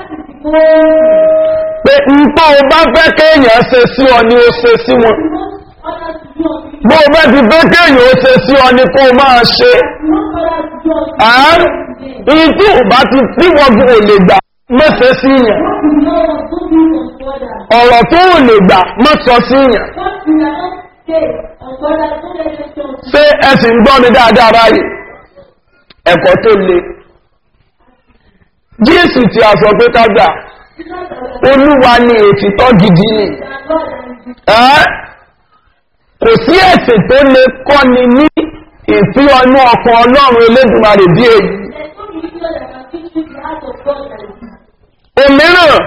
pé nǹkan o bá fẹ́ kéèyàn ṣe sí ọ ni ó ṣe sí wọn bó o bá ti fẹ́ kéèyàn ó ṣe sí ọ ni kó o máa ṣe ìyí tí ò bá ti tíwọ́gun ò lè gbà mọ́sẹ̀ sí yàn ọ̀rọ̀ tó ò lè gbà mọ́sọ sí yàn ṣé ẹ sì ń gbọ́ mi dáadáa báyìí ẹ̀kọ́ tó le jésù tí a sọ pé ká gbà olúwa ni òtítọ́ gidi ni ẹ́ kò sí ẹ̀sìn tó lè kọ́ni ní ìfí ọnú ọkàn ọlọ́run elédùnmarè bí èyí òmíràn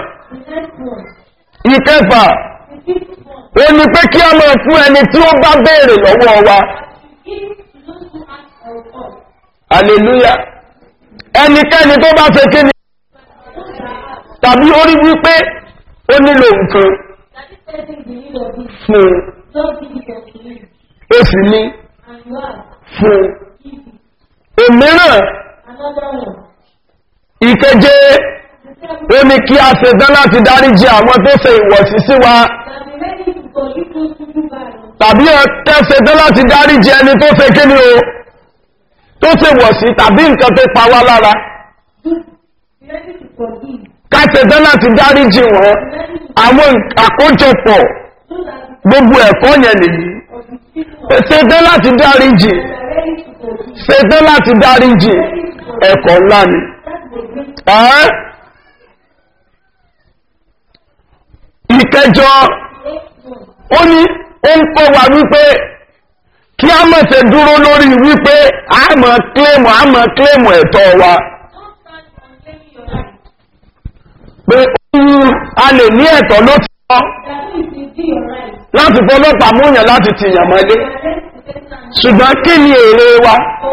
ìkẹfà ó ní pé kí a máa fún ẹni tí ó bá béèrè lọ́wọ́ wa hallelujah ẹnikẹ́ni tó bá fẹ́ kí ni tàbí ó rí wípé ó nílò nǹkan fún ó sì ní fún òmíràn ìkeje ó ní kí a ṣe dán láti dáríjì àwọn tó ṣe ìwọ̀sí sí wa tàbí ẹ̀kẹ́ ṣe dán láti dáríjì ẹni tó ṣe kí ni o tó ṣe wọ̀sí tàbí nǹkan tó pa wá lára ká ṣe dán láti dáríjì wọn àwọn àkójọpọ̀ gbogbo ẹ̀kọ́ yẹn nìyí ṣe dán láti dáríjì ṣe dán láti dáríjì ẹ̀kọ́ ńlá ni ìkẹjọ ó ní ó ń kọ́ wa wípé kí a mọ̀ ṣe dúró lórí wípé a mọ̀ kílèmù a mọ̀ kílèmù ẹ̀tọ́ wa pé a lè ní ẹ̀tọ́ ló ti kọ́ láti fọlọ́pàá múyàn láti tìyàn mọ́lé ṣùgbọ́n kí ni èrè wa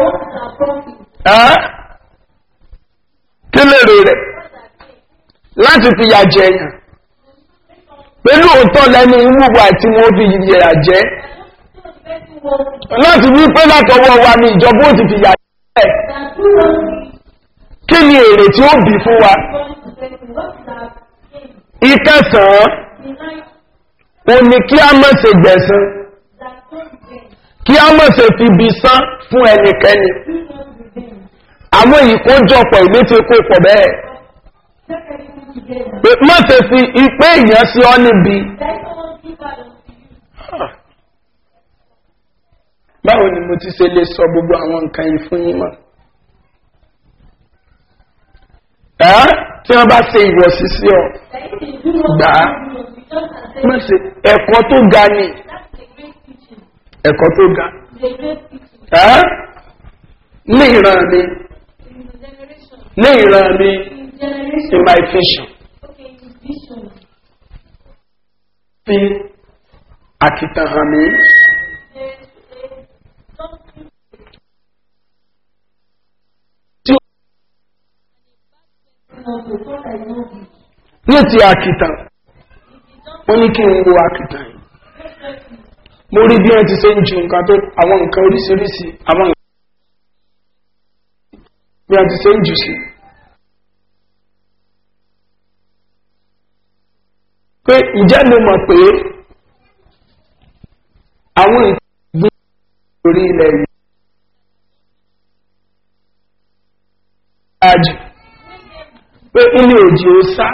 kí lèrè rẹ̀ láti fi yà jẹ èèyàn pẹ̀lú òótọ́ lẹ́ni ìwúwo àti wọ́n fi yà jẹ́ láti wí pé látọwọ́ wa ni ìjọba ó ti fi yà jẹ́ kí ni èrè tí ó bì fún wa ìkẹsàn-án o ní kí a mọ̀ ṣe gbẹ̀sán kí a mọ̀ ṣe fi bí sán fún ẹnikẹ́ni àwọn ìkójọpọ̀ ìlú ti kó pọ̀ bẹ́ẹ̀ má ṣe fi ipé èèyàn sí ọ níbi báwo ni mo ti ṣe lè sọ gbogbo àwọn nǹkan yìí fún yín mọ́ ẹ́ tí wọ́n bá ṣe ìwọ̀sí sí ọ gbà á má ṣe ẹ̀kọ́ tó ga ni ẹ̀kọ́ tó ga ẹ́ ní ìran mi ní ìran mi in my vision fi àkìtàn hàn mí. ní ti àkìtàn wọ́n ní kí n wo àkìtàn yìí mo rí bí wọ́n ti ṣe ń ju nǹkan tó àwọn nǹkan oríṣiríṣi àwọn nǹkan bí wọ́n ti ṣe ń jù sí. pé ǹjẹ́ mo mọ̀ pé àwọn ìgbé orí ilẹ̀ yìí dájú pé ilé òjì ó sá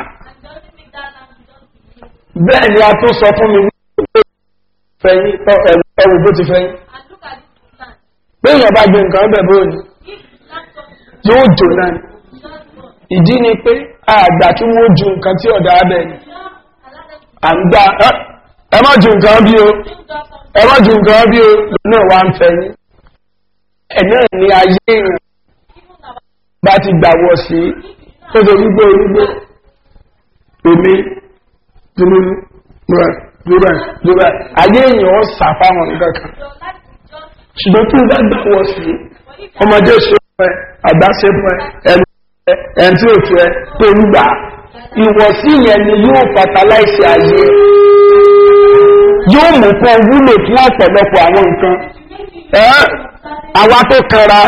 bẹ́ẹ̀ ni a tó sọ fún mi wípé fẹ́yìn ẹwù bó ti fẹ́yìn pé èèyàn bá gbé nǹkan bẹ̀ bó ni yóò jò náà ni ìdí ni pé àgbà tí wọ́n ju nǹkan tí ọ̀dà abẹ́ ni à ń gbà ẹ má ju nǹkan bí o ẹ má ju nǹkan bí o náà wá ń fẹ́yìn ẹ̀ náà ni ayé èèyàn bá ti gbà wọ̀ sí tó tó wípé wípé omi dúró dúró dúró dúró ayé èèyàn ó sàfáwọn nǹkan kan ṣùgbọ́n tí ó bá gbà wọ̀ sí ọmọdé ṣe fún ẹ àgbà ṣe fún ẹ ẹnu ẹ ẹni tí ò tu ẹ tó ń gbà ìwọ̀sí yẹn ni yóò fatalize ayé yóò mú kó wúlò fún ọ̀pọ̀lọpọ̀ àwọn nǹkan ẹ́ àwa tó kanra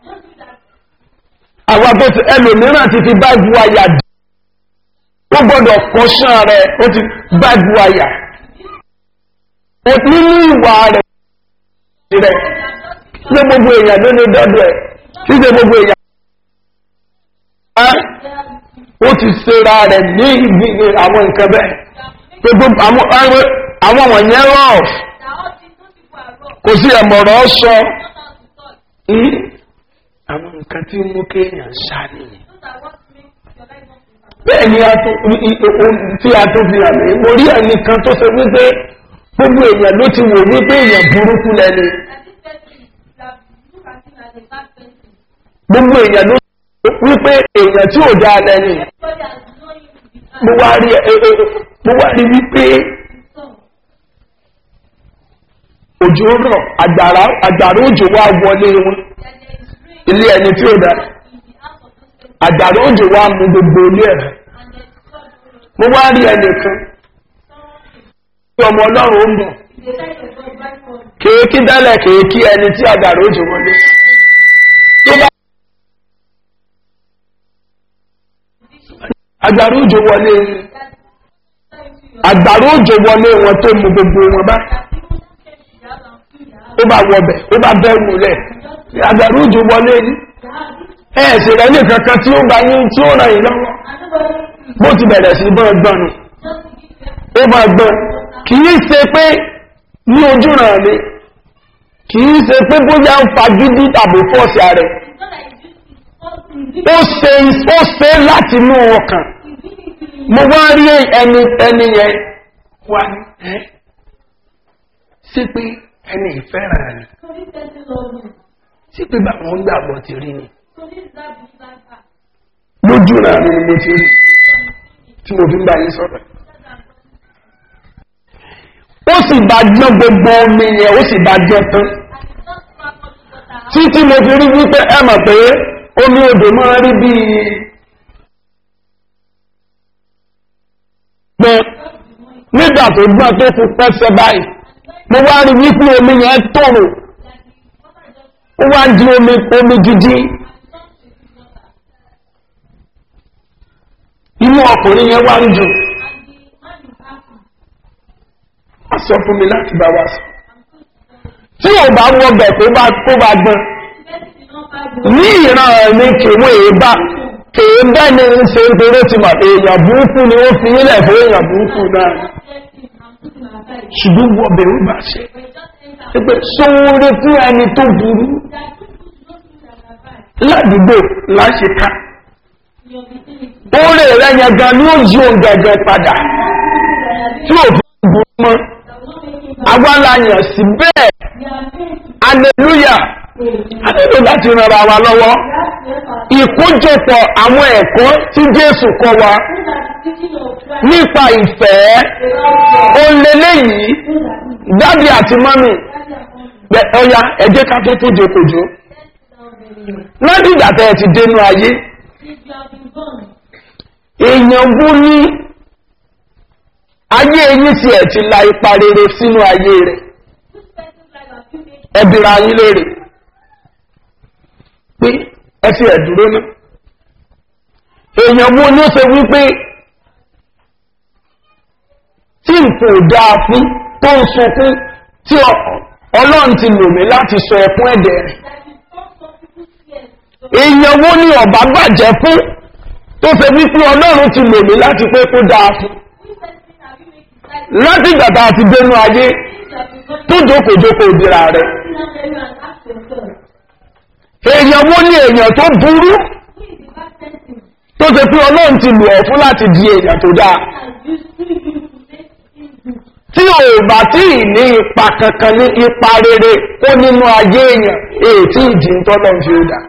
àwa tó ti ẹlòmíràn ti fi báàgì wáyà dì ó gbọ́dọ̀ kọ́ṣán rẹ̀ ó ti báàgì wáyà nínú ìwà rẹ̀ rẹ̀ ṣé gbogbo èèyàn ló lè dọ́dọ̀ ẹ̀ ṣíṣe gbogbo èèyàn ó ti ṣera rẹ̀ ní ibi àwọn nǹkan bẹ́ẹ̀ gbogbo àwọn wọ̀nyẹn rọ̀ kò sí ẹ̀mọ̀rọ̀ sọ àwọn nǹkan tí mú kéèyàn ṣá nìyẹn bẹ́ẹ̀ ni tí a tó fi hàn mí mo rí ẹnìkan tó ṣe wípé gbogbo èèyàn ló ti wò wípé èèyàn burúkú lẹ́ni gbogbo èèyàn ló wípé èèyàn tí ò dáa lẹ́ni mo wá rí mo wá rí wípé òjò rọ̀ àgbàrá òjò wá wọlé wọn ilé ẹni tí ó dáa àgbàrá òjò wá mú gbogbo ilé ẹ̀ mo wá rí ẹnìkan tí ọmọ ọlọ́run ó ń bọ̀ kéèkí dálẹ̀ kéèkí ẹni tí àgbàrá òjò wọlé tó bá àgbàrá òjò wọlé àgbàrá òjò wọlé wọn tó mú gbogbo wọn bá ó bá wọbẹ̀ ó bá bẹ́ wulẹ̀ àgbàrá òjò wọlé ní ẹ̀ẹ̀sì rẹ̀ ní kankan tí ó bá yín tí ó ràn yín lọ́wọ́ bó ti bẹ̀rẹ̀ sí bọ́ ẹgbọ́n nù ó bá gbọ́n kì í ṣe pé ní ojú ràn mí kì í ṣe pé bóyá ń fagídí tàbí fọ́ọ̀sì ààrẹ ó ṣe ó ṣe láti inú ọkàn mo wá rí ẹni ẹni yẹn wá ní ẹ́ sí pé ẹni ìfẹ́ràn ni sí pé báwọn gbàgbọ́ ti rí ni lójú rà ní mo ti rí tí mo fi ń bá yín sọ̀rọ̀ ó sì bá jọ gbogbo omi yẹn ó sì bá jọ tán títí mo fi rí wípé ẹ mọ̀ pé omi odò máa rí bí gbọ́n nígbà tó gbọ́n tó fi pẹ́sẹ̀ báyìí mo wá rí wípé omi yẹn tòrò ó wá di omi omi gidi inú ọkùnrin yẹn wá ń jù a sọ fún mi láti bá wa sọ tí ò bá wọbẹ̀ tó bá kó bá gbọ́n ní ìran ẹ̀mí kèwé èébá kèébẹ́ ni ń ṣe nítorí ti mọ̀ èèyàn burúkú ni ó fi nílẹ̀ fún èèyàn burúkú náà ṣùgbọ́n wọbẹ̀ ó bá ṣe pé sóore fún ẹni tó burú ládùúgbò láṣeká oore rẹ yẹn gan ni ó yí òun gẹ̀gẹ̀ padà tí ò fi burú mọ́ agbálàyàn sí bẹ́ẹ̀ aleluya a nílò láti rànra wa lọ́wọ́ ìkójọpọ̀ àwọn ẹ̀kọ́ tí jésù kọ wa nípa ìfẹ́ olélé yìí dádì àti mọ́mì ọya ẹjẹ́ ká tó tó jòkòjò lọ́dìgbà tẹ́ ẹ ti dénú ayé èèyàn bú ní ayé eyín tí ẹ̀ ti la ipa rere sínú ayé rẹ̀ ẹbìrà yín léèrè pé ẹ ti ẹ̀ dúró náà èèyàn wo ni ó ṣe wípé tí nǹkan ò dáa fún tó ń sunkún tí ọlọ́run ti lò mí láti sọ ẹkún ẹ̀dẹ̀ rẹ̀ èèyàn wo ni ọ̀bá bàjẹ́ fún tó ṣe wípé ọlọ́run ti lò mí láti pé kó dáa fún láti ìgbà tá a ti dénú ayé tó jókòjókò ìdíra rẹ̀ èèyàn wo ni èèyàn tó burú tó ṣe pé ọlọ́run ti lò ọ́ fún láti di èèyàn tó dáa tí ò bá tí ì ní ipa kankan ní ipa rere ó nínú ayé èèyàn èyí tí ìdí ń tọ́lọ́ ń fi ó dà.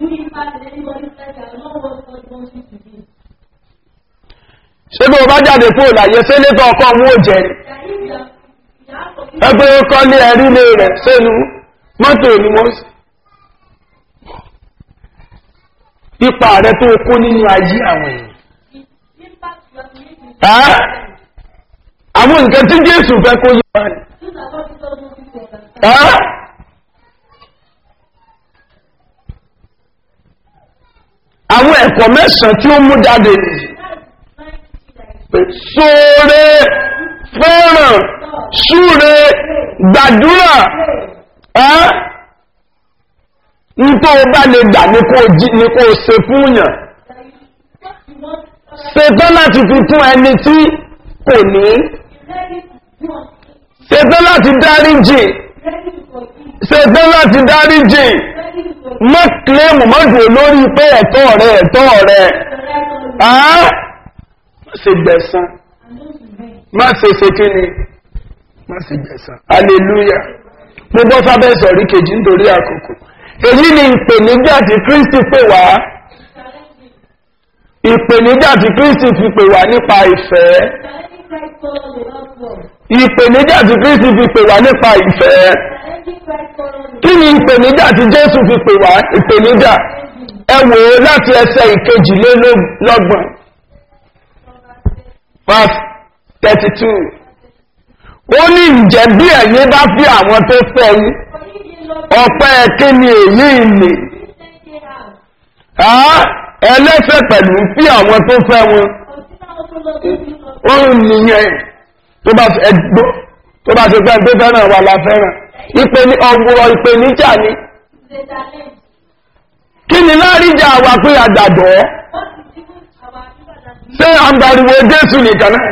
ṣé bí o bá jáde kúrò láyé ṣé létọ́ ọkọ mú òjẹ́ ni ẹgbẹ́ ọkọ ní ẹ̀rí lé rẹ̀ sẹ́nu mọ́tò ni wọ́n sì. ipa rẹ tó kó nínú ayé àwọn èèyàn. àwọn nǹkan tí jésù fẹ́ kó yí wa ni. àwọn ẹ̀kọ́ mẹ́sàn-án tí ó mú jáde nìyí. sóore fẹ́ràn súre gbàdúrà nítorí o bá lè gbà ní kó o ṣe fún yàn ṣetán láti fi fún ẹni tí kò ní ṣetán láti dáríjì ṣetán láti dáríjì mọ́ kílẹ̀mù mọ́dù olórí pé ẹ̀tọ́ rẹ̀ ẹ̀tọ́ rẹ̀ má ṣe gbẹ̀san má ṣe ṣe kí ni má ṣe gbẹ̀san hallelujah mo bọ́ sábẹ́ sọ̀rí kejì nítorí àkókò èyí ni ìpèníjà tí kristi pè wá ìpèníjà tí kristi fi pè wá nípa ìfẹ́ ìpèníjà tí kristi fi pè wá nípa ìfẹ́ kí ni ìpèníjà tí jésù fi pè wá ìpèníjà ẹ wò ó láti ẹsẹ ìkejìlélọ́gbọ̀n verse thirty two ó ní ìjẹ́ bí ẹ̀yin bá fi àwọn tó fẹ́ yín ọ̀pẹ́ kí ni èyí ìlè ẹlẹ́fẹ̀ pẹ̀lú fi àwọn tó fẹ́ wọn òun nìyẹn tó bá ẹgbó tó bá ṣe fẹ́ tó fẹ́ràn wà la fẹ́ràn ìpè ní ọgbọ̀rọ̀ ìpè níjà ni kí ni láríjà wà pé àgbàdọ̀ ṣé àgbàriwo jésù nìkan náà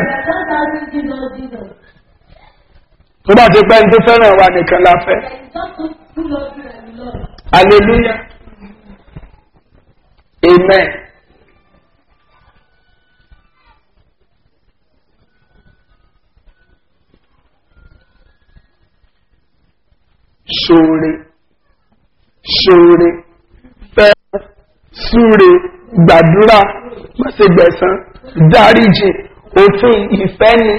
tó bá ṣe pẹ́ tó fẹ́ràn wà nìkan la fẹ́ hallelujah amen ṣoore ṣoore fẹ́ súre gbàdúrà mọ́sẹ̀gbẹ̀sán dáríjì òfin ìfẹ́ ni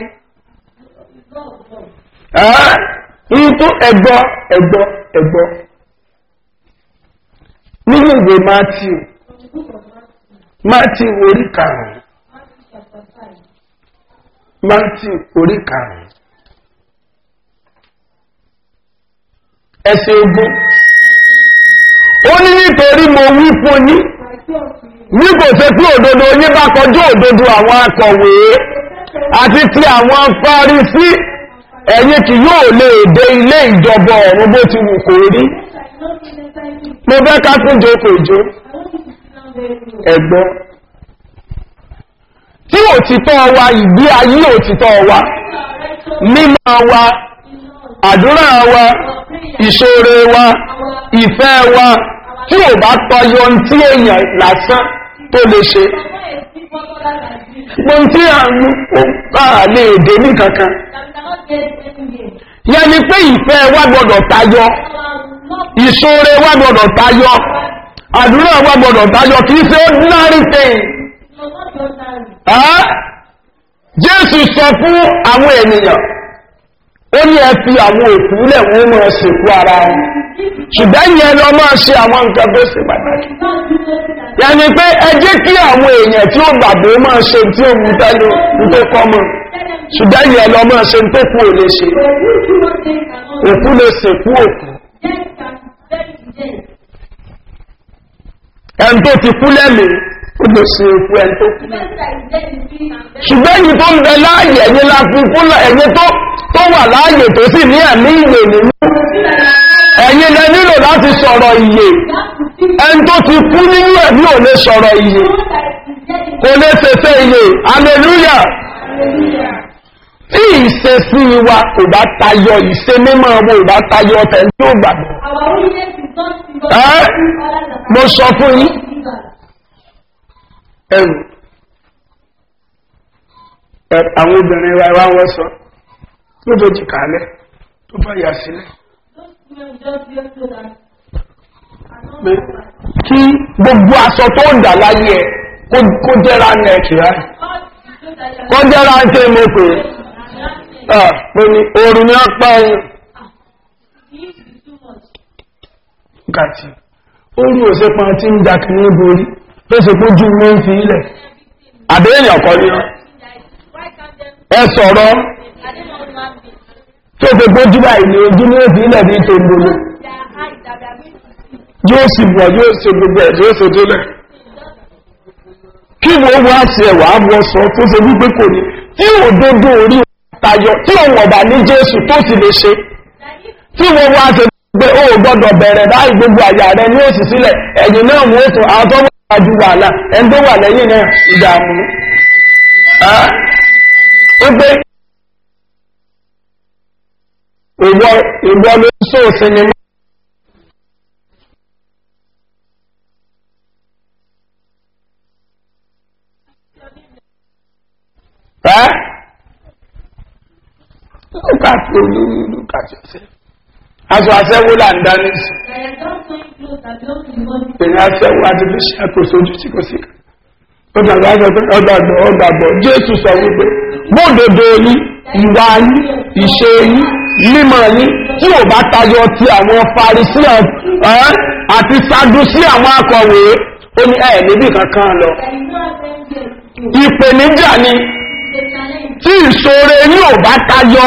ní tó ẹgbọ́ ẹgbọ́ ẹgbọ́ nínú ìwé matthew matthew orí karùn-ún matthew orí karùn-ún ẹsẹ̀ ogún ó ní nítorí mo wí fún yín ní kò ṣe pé òdodo yín bá kọjú òdodo àwọn akọ̀wé àti ti àwọn fárísí ẹ̀yin kì yóò lè dé ilé ìjọba ọ̀run bó ti wù kó rí mo fẹ́ ká tún jókòó ìjó ẹ̀gbọ́n tí òtítọ́ wa ìgbé ayé òtítọ́ wa mímọ́ wa àdúrà wa ìṣòro wa ìfẹ́ wa tí ò bá tọyọ tí èèyàn lásán tó lè ṣe gbọ́n tí a ń bá lè dé ní kankan yẹn ni pé ìfẹ́ wa gbọ́dọ̀ tayọ ìṣòro wa gbọ́dọ̀ tayọ àdúrà wa gbọ́dọ̀ tayọ kìí ṣe ordinary thing jésù sọ fún àwọn ènìyàn ó ní ẹ fi àwọn òkú lẹ̀ wọ́n máa ṣèkú ara wọn ṣùgbọ́n yẹn lọ máa ṣe àwọn nǹkan tó ṣe pàtàkì yẹni pé ẹ jẹ́ kí àwọn èèyàn tí ó gbàgbọ́ máa ṣe tí ó mú tẹ́lẹ̀ tó kọ́ mọ́ ṣùgbọ́n yẹn lọ máa ṣe tó kú ò lè ṣe òkú lè ṣèkú òkú ẹni tó ti kú lẹ́mìí ó lè ṣe òkú ẹni tó kú ṣùgbọ́n èyí tó ń bẹ láàyè ẹ̀yìn la fi kú lọ ẹ̀yìn tó tó wà láàyè tó sì ní ẹ̀mí ìwé nínú ẹ̀yìn lẹ nílò láti sọ̀rọ̀ ìyè ẹni tó ti kú nínú ẹ̀mí ò lè sọ̀rọ̀ ìyè kò lè ṣẹṣẹ ìyè hallelujah tí ìṣesí wa kò bá tayọ ìṣe mímọ́ owó ìbá tayọ ọ̀tẹ̀ tí ó gbàgbọ́ mo sọ fún yín ẹrù àwọn obìnrin wa wá wọ́n sọ tó tó jì kálẹ̀ tó bá yà sílẹ̀ pé kí gbogbo aṣọ tó ń dà láyé ẹ kó jẹ́ra nẹ́ẹ̀kì rẹ̀ kó jẹ́ra ń tẹ́ mọ́ pé pé ní oòrùn ní apá ẹ̀yìn gàtì oòrùn òsè pa tí ń jà kìí borí tó sì pójú mọ́ ń fi ilẹ̀ àdéhìyàn ọ̀kọ́ ní ẹ sọ̀rọ̀ tó fi pójú báyìí ní ojú ní òfin ilẹ̀ ní tòǹbolo yóò sì bọ̀ yóò ṣe gbogbo ẹ̀ yóò ṣe tó lẹ̀ kí wọ́n wá sí ẹ̀wà bọ́ sọ tó ṣe wípé kò ní tí òdodo orí tayọ tí òun ọ̀bà ní jésù tó sì lè ṣe tí wọ́n wá ṣe pé ó gbọ́dọ̀ bẹ̀rẹ̀ láì gbogbo àyà rẹ ní òsì sílẹ̀ ẹ̀yìn náà mú ètò àwọn tó wà ju wàhálà ẹni tó wà lẹ́yìn náà ìdààmú ó pé ìwọ ìwọ ló ń sọ sinimá ẹ́ lókàtí olórí lókàtí ọ̀sẹ̀ aṣọ aṣẹ́wó là ń dání sí èyí aṣẹ́wó àti bí ṣe àkóso ojú tí kò sí ó dàgbà sọ pé ọgbàgbọ́ ọgbàgbọ́ jésù sọ wípé bódodo yín ìwà yín ìṣe yín mímọ̀ yín tí ò bá tayọ ti àwọn farisi àti sadusi àwọn akọ̀wé ó ní ẹ̀ níbi kankan lọ ìpèníjà ni tí ìṣòro ní ò bá tayọ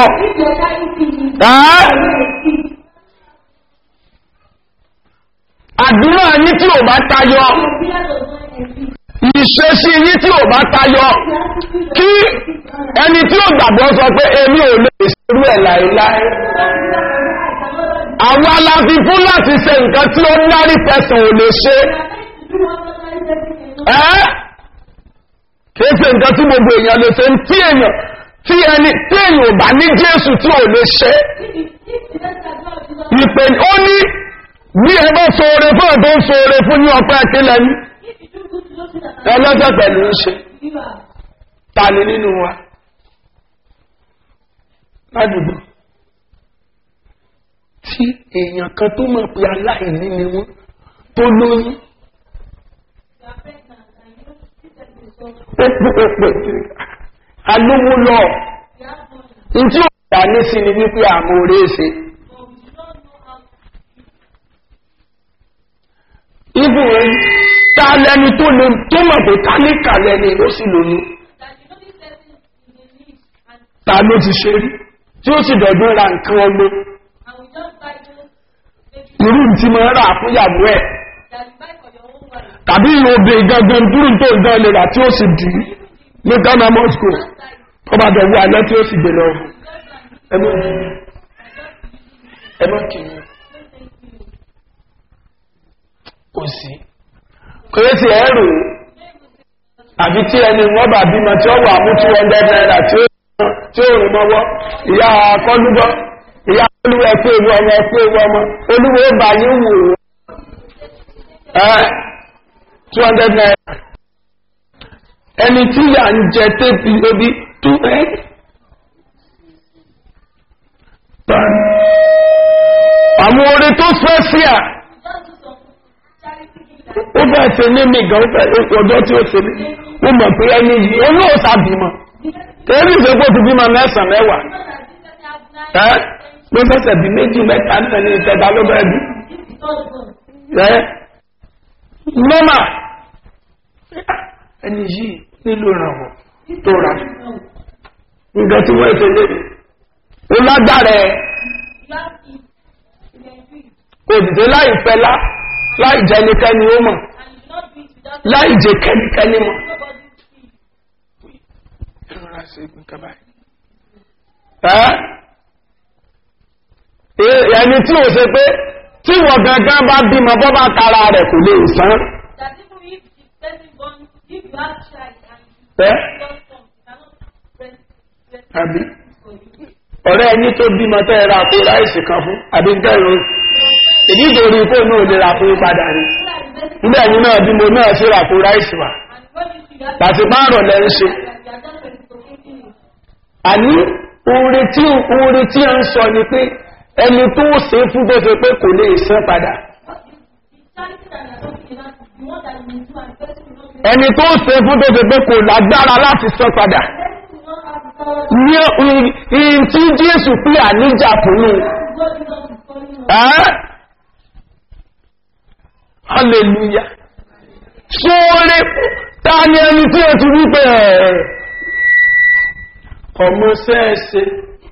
àdúrà ní tí ò bá tayọ ìṣesí yí tí ò bá tayọ kí ẹni tí ó gbàgbọ́ sọ pé èmi ò lè ṣerú ẹ̀ láìláì àwọn aláfi fún láti ṣe nǹkan tí ó nárí pẹ̀sàn ò lè ṣe ẹ́ kìí ṣe nǹkan tí gbogbo èèyàn lè ṣe tí èèyàn tí ẹni tí èèyàn ò bá ní jésù tí ò lè ṣe ìpè ó ní bí ẹ bá sóore fún ẹ̀ tó ń sóore fún ní ọpẹ́ akílẹ̀ ní ẹlọ́jọ́ pẹ̀lú ń ṣe ta ni nínú wa ládùúgbò tí èèyàn kan tó mọ̀ pé aláìní ni wọ́n tó lóyún pẹ́pẹ́pẹ́ alówó lọ ntí ó dá ní sí ni wípé àmọ́ orí ṣe ibù ta lẹni tó lè tó mọ̀ pé tálíkà lẹni ló sì lóyún ta ló ti ṣe rí tí ó sì dọ̀dún ra nǹkan ọmọ irú tí mo rà fúyàwó ẹ̀ tàbí ìròbè gangan dúró tó ń dán lera tí ó sì dì í ní ghana moscow ọba dọ̀wọ́ alẹ́ tí ó sì gbé lọ ẹmọ́ kìí kò sí kò yé ti ẹ̀rù àbí tí ẹni wọ́n bà bímọ tí ó wà mú 200 naira tí ó rìn mọ́wọ́ ìyá akọ́lúgbọ́ ìyá olúwẹ̀ pé ewu ọmọ ẹ̀pẹ́ ewu ọmọ olúwẹ̀ bá yín wò ó two hundred naira ẹni tí yà ń jẹ tẹ́bi ebi two ẹ́ àwọn orin tó fẹ́ sí à ó bẹ́ẹ̀ ṣe ní mi gan ọjọ́ tí ó ṣe ní ó mọ̀ pé ẹni yìí ó yóò sábìmọ̀ tẹ́lẹ̀ ìṣẹ́gbó ti bímọ mẹ́sàn-án mẹ́wàá ẹ́ ló fẹ́sẹ̀ bí méjì mẹ́ta náà ní ìtẹ́ta ló bẹ́ẹ̀ bí ẹ́ nọ́mà ẹni yìí nílò ìrànwọ́ tó rà nǹkan tí wọ́n ṣe lébi ó lágbára ẹ̀ kò dìde láì fẹ́lá láì jẹ́ ẹnikẹ́ni ó mọ̀ and you do not do it without láì jẹ́ kẹ́nikẹ́ni mọ̀. nobody see. ìrora ṣe nǹkan báyìí. ẹ́ ẹ- ẹni tí ò ṣe pé tí wọ́n gangan bá bímọ bọ́ bá tara rẹ̀ kò lè sán. That even if the person born, if you have child and ẹ́ you don't come, you cannot breast breast àbí for you. ọ̀rẹ́ ẹni tó bímọ tẹ́ ẹ ra àpò ráìsì kan fún àbí ń tẹ́rọ ìdí ìdòrí kó náà lè ra àpò padà ní So ilé that is very ẹ̀yìn náà bímọ náà sí ra àpò ráìsì wà and when you see that pàṣípààrọ̀ lẹ́ ń ṣe. that you are just reciprocating it. àní oore tí oore tí a ń sọ ni pé ẹni tó ṣe fún tó ṣe pé kò lè san padà What is the charity that you are talking about? The one that you do and the person will not be ẹni tó ṣe fún tó ṣe pé kò lágbára láti san padà the person will not have the power ní ìhìn tí jésù pé àníjà fún un to go Jesus is calling us. ẹ́ hallelujah sóore ta ni ẹni tí o ti wípé ẹ̀ ọmọ sẹ́ẹ̀sẹ̀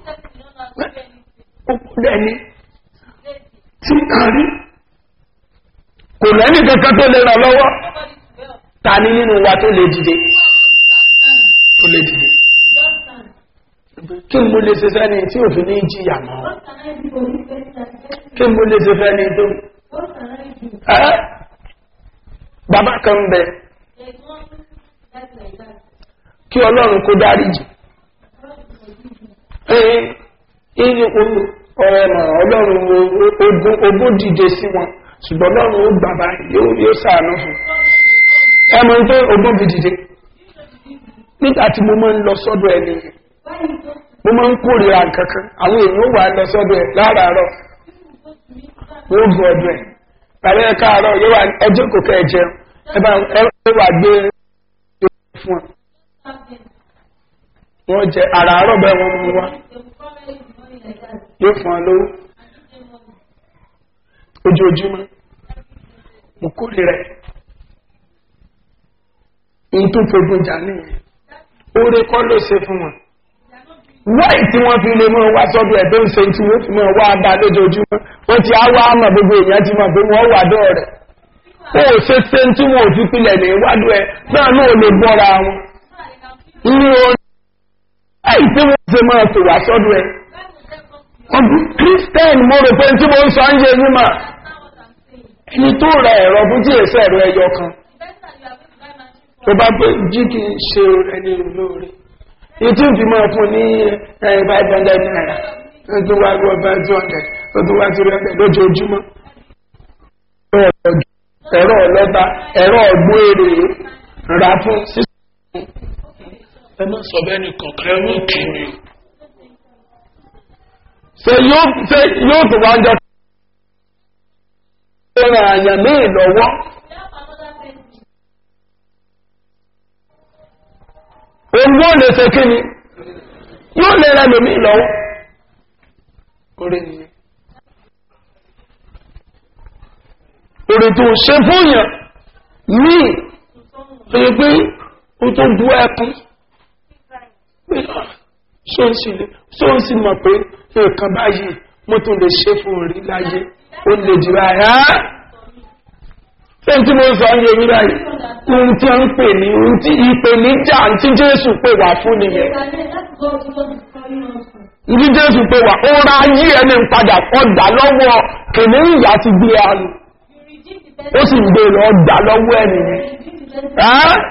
This person will not have to do anything. ó kú dẹni Lazy. tí a rí kò lẹ́nì kankan tó lè ràn lọ́wọ́ Nobody to help. ta ni nínú wa tó lè dìde Who tó are those who can stand? lè dìde Just stand. kí n mo lè ṣe fẹ́ni tí òfin ní jìyà mọ́ What can I do for this person that the person kí n mo lè ṣe fẹ́ni tó What can I do? ẹ́ bàbá kan bẹ There is one that's like that. kí ọlọ́run kó dárí jì God will forgive you. ẹ́ ìyí ọ̀rọ̀ ẹ̀mọ̀ ọlọ́run ogun ogún dìde sí wọn ṣùgbọ́n ọlọ́run ó gbàgbà yóò yóò sàánú fún ẹmọ tó ogún fi dìde nígbà tí mo máa ń lọ sọ́dọ̀ ẹni yẹn Why you go to mo máa ń kórìíra kankan àwọn èèyàn wà lọ sọ́dọ̀ ẹ̀ láràárọ̀ go to me? wọ́n bu ọdún ẹ̀ tàbí ẹ káàárọ̀ yóò wà ẹjọ́ kò kẹ́ ẹ jẹun ẹ bá ẹ wà gbé fún ọ Stop them. wọ́n jẹ àràárọ̀ bẹ́ẹ̀ wọ́n mú wá They will come early in the morning like that yóò fún ọ lówó and give them money. ojoojúmọ́ mo kórìíra ẹ̀ n tó fogun jà nìyẹn oore kọ́ ló ṣe fún wọn wáì tí wọ́n fi lè mọ́ wá sọ́dọ̀ ẹ̀ tó ń ṣe tí wọ́n fi mọ́ wá bá lójoojúmọ́ wọ́n ti á wá mọ̀ gbogbo èèyàn ti mọ̀ pé wọ́n wà dọ́ rẹ̀ ó ṣe ṣe tí wọn ò fi pilẹ̀ ní ìwádùú ẹ̀ náà náà ò lè bọ́ra wọn So that they can feel ní orí láì tí wọ́n ṣe máa tò wá sọ́dọ̀ ẹ̀ when will wọ́n bí them come to you? kírísítẹ́nì mo rò pé tí mo ń sọ ń yé yín mà Understand what I'm saying? ẹni tó ra ẹ̀rọ fún tí èsì ẹ̀rọ ẹyọ kan The tó person that you are going to buy machine for bá pé jí kì í ṣe ẹni olóore ìtí fi máa fún ní five hundred naira ó tún wá gbọ́ five two hundred ó tún wá three hundred lójoojúmọ́ ẹ̀rọ ọlọ́ta ẹ̀rọ ọ̀gbọ́n èrè rà fún six ẹ má sọ bẹ́ẹ̀ ni kọ̀ọ̀kan ẹ mú kì mí ṣe yóò ṣe yóò tó wá jọ ṣe ràn àyàn míì lọ́wọ́ help òun another person. ó lè ṣe kí ni yóò lè rẹ lòmíì lọ́wọ́ orí nìyẹn orí tó ṣe fún yàn míì tó yẹ pé ó tó bú ẹkún pé ṣóun sì mọ̀ pé nǹkan báyìí mo tún lè ṣe fún orí láyé ó lè jù báyìí á ṣé tí mo sọ ní orí báyìí ohun tí a ń pè ní ohun tí ìpèníjà tí jésù pè wá fún nìyẹn Yes, and then that's God Jesus is calling us to. ní jésù pé wà ó ra ayé ẹni padà ọ̀dà lọ́wọ́ kìnní ìyá ti gbé àlù You ó redeem the person. sì ń gbé lọ ọ̀dà lọ́wọ́ ẹni You yẹn. redeem the person. Ẹ́?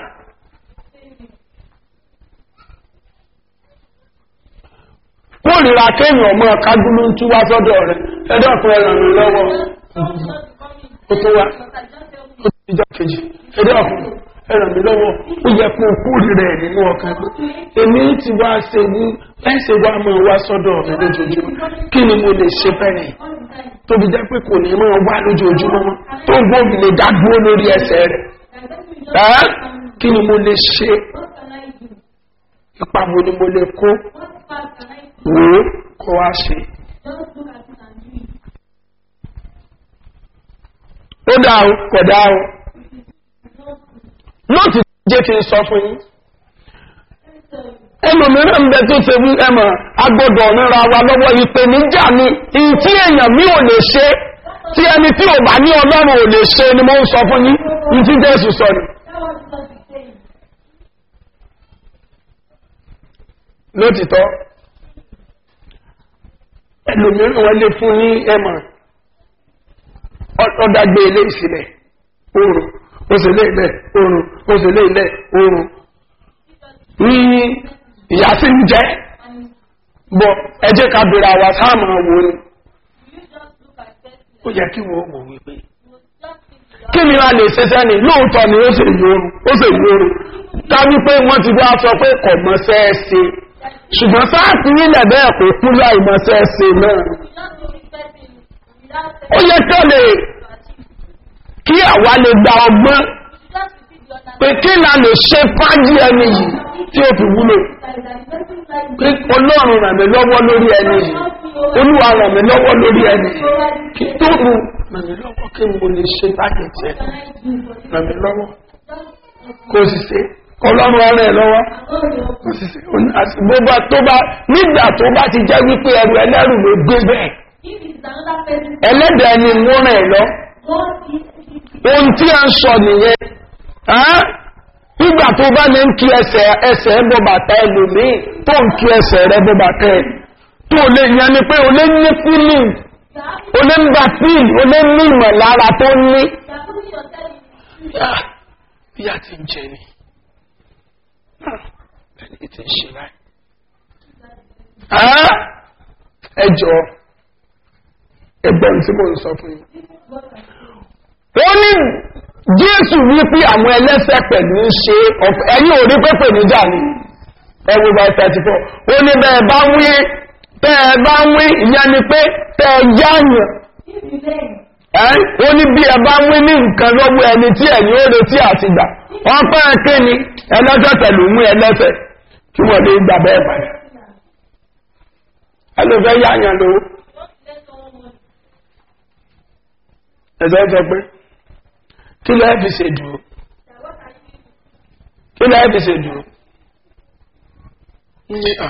kórìíra kéèyàn ọmọ kágúlú ń tú wá sọ́dọ̀ rẹ̀ ẹ̀dọ́kùn ẹ̀ràn mi lọ́wọ́ God ó Jesus is coming. tó wá Because I just help ó ti jọ kejì ẹ̀dọ́kùn ẹ̀ràn mi lọ́wọ́ ó yẹ kó kórìíra ẹ̀ nínú ọkàn pé èmi ti wá ṣe ní ẹ̀ṣẹ̀ wá máa wá sọ́dọ̀ mi lójoojúmọ́ kí ni mo lè ṣe fẹ́rẹ̀ all the time. tóbi jẹ́ pé kò ní máa wá lójoojúmọ́ mọ́ tó ń gbóòmì lè dá dúró lórí ẹsẹ̀ rẹ̀ And then we just ẹ́ um, kí ni mo lè ṣe what can I do? ipa wo ni mo lè kó What part can I do? wò ó kó wá ṣe. Just look at it and do it. ó dá o kò dá o Just lóòtù jẹ́ kí n sọ fún yín tell you. ẹlòmíràn ń bẹ tó ṣe wí ẹmọ agbọdọ̀ nira wa lọ́wọ́ ìpèníjà ni ìyí tí èèyàn mi ò lè ṣe tí ẹni tí ò bá ní ọlọ́run ò lè ṣe ni mo ń sọ fún yín ní tí jésù sọ ni That was what he's saying. lótìtọ́ ẹlòmíràn wọn lè fún ní ẹmọ̀ ọ̀dàgbé ilé ìsìlẹ̀ oòrùn òsèlé ilẹ̀ oòrùn òsèlé ilẹ̀ oòrùn ní ìyá tí ń jẹ́ bọ̀ ẹjẹ́ ká bèèrè àwà sáàmà wo ni You just look at that. ó yẹ kí wọ́n mọ̀ wípé You will just think kí ni a lè ṣe sẹ́ni lóòótọ́ ni ó sì yóoru ó sì yóoru ká wípé wọ́n ti wá sọ pé kọ̀ mọ́ sẹ́ẹ̀sì ṣùgbọ́n sáàtì nílẹ̀ bẹ́ẹ̀ kò kú láì mọ́ sẹ́ẹ̀sì náà you just be respecting without ó yẹ kí ọ lè kí àwa lè gba ọgbọ́n You just repeat the other pé kí la lè ṣe fájì ẹni yìí tí ó fi wúlò side that the person like pé ọlọ́run ràn mí lọ́wọ́ lórí ẹni yìí olúwa ràn mí lọ́wọ́ lórí ẹni yìí kí tó rù ràn mí lọ́wọ́ kí mo lè ṣe fájì tiẹ̀ ràn mí lọ́wọ́ kó o sì ṣe ọlọ́run ọ̀rẹ́ ẹ̀ lọ́wọ́ kó o sì ṣe àti gbogbo tó bá nígbà tó bá ti jẹ́ wípé ẹrù ẹlẹ́rù ló gbé bẹ́ẹ̀ If it's another person, ẹlẹ́dẹ̀ ni mo ràn ẹ̀ lọ God is ohun tí a ń sọ nìyẹn ẹ́n? nígbà tó bá ní ń kí ẹsẹ̀ ẹsẹ̀ bọ́ bàtà ẹlòmíì tó ń kí ẹsẹ̀ rẹ bọ́ bàtà ẹ tó lè yẹn ni pé o lè ní fílì o lè ń gba fíìlì o lè ní ìmọ̀lára tó ní. you are putting yourself in bí a ti ń jẹ ni ẹni tí ń ṣe báyìí. Ẹ́n? ẹ jọ ẹgbọ́n tí mo ń sọ fún yín ó ní jésù wípé àwọn ẹlẹ́sẹ̀ pẹ̀lú ń ṣe ọ̀pọ̀ ẹ̀yìn ò rí pẹ́pẹ́ níjà ni ẹwù bá thirty four ó ní bẹ́ẹ̀ bá wí bẹ́ẹ̀ bá wí ìyẹn ni pé tẹ́ ẹ yáàyàn If you then, ẹ́ ó ní bí ẹ bá wí ní nǹkan lọ́wọ́ ẹni tí ẹ̀yìn ó retí àti gbà ọpẹ́ ẹ̀kẹ́ ni ẹlẹ́sẹ̀ pẹ̀lú mú ẹlẹ́sẹ̀ kí wọ́n lè gbà bẹ́ẹ̀ padà ẹ ló fẹ́ yáàyàn lówó don't let someone know ẹ̀sẹ̀ sọ pé kí lẹ́ẹ̀ fi ṣe dúró that what are you kí lẹ́ẹ̀ fi ṣe dúró ní à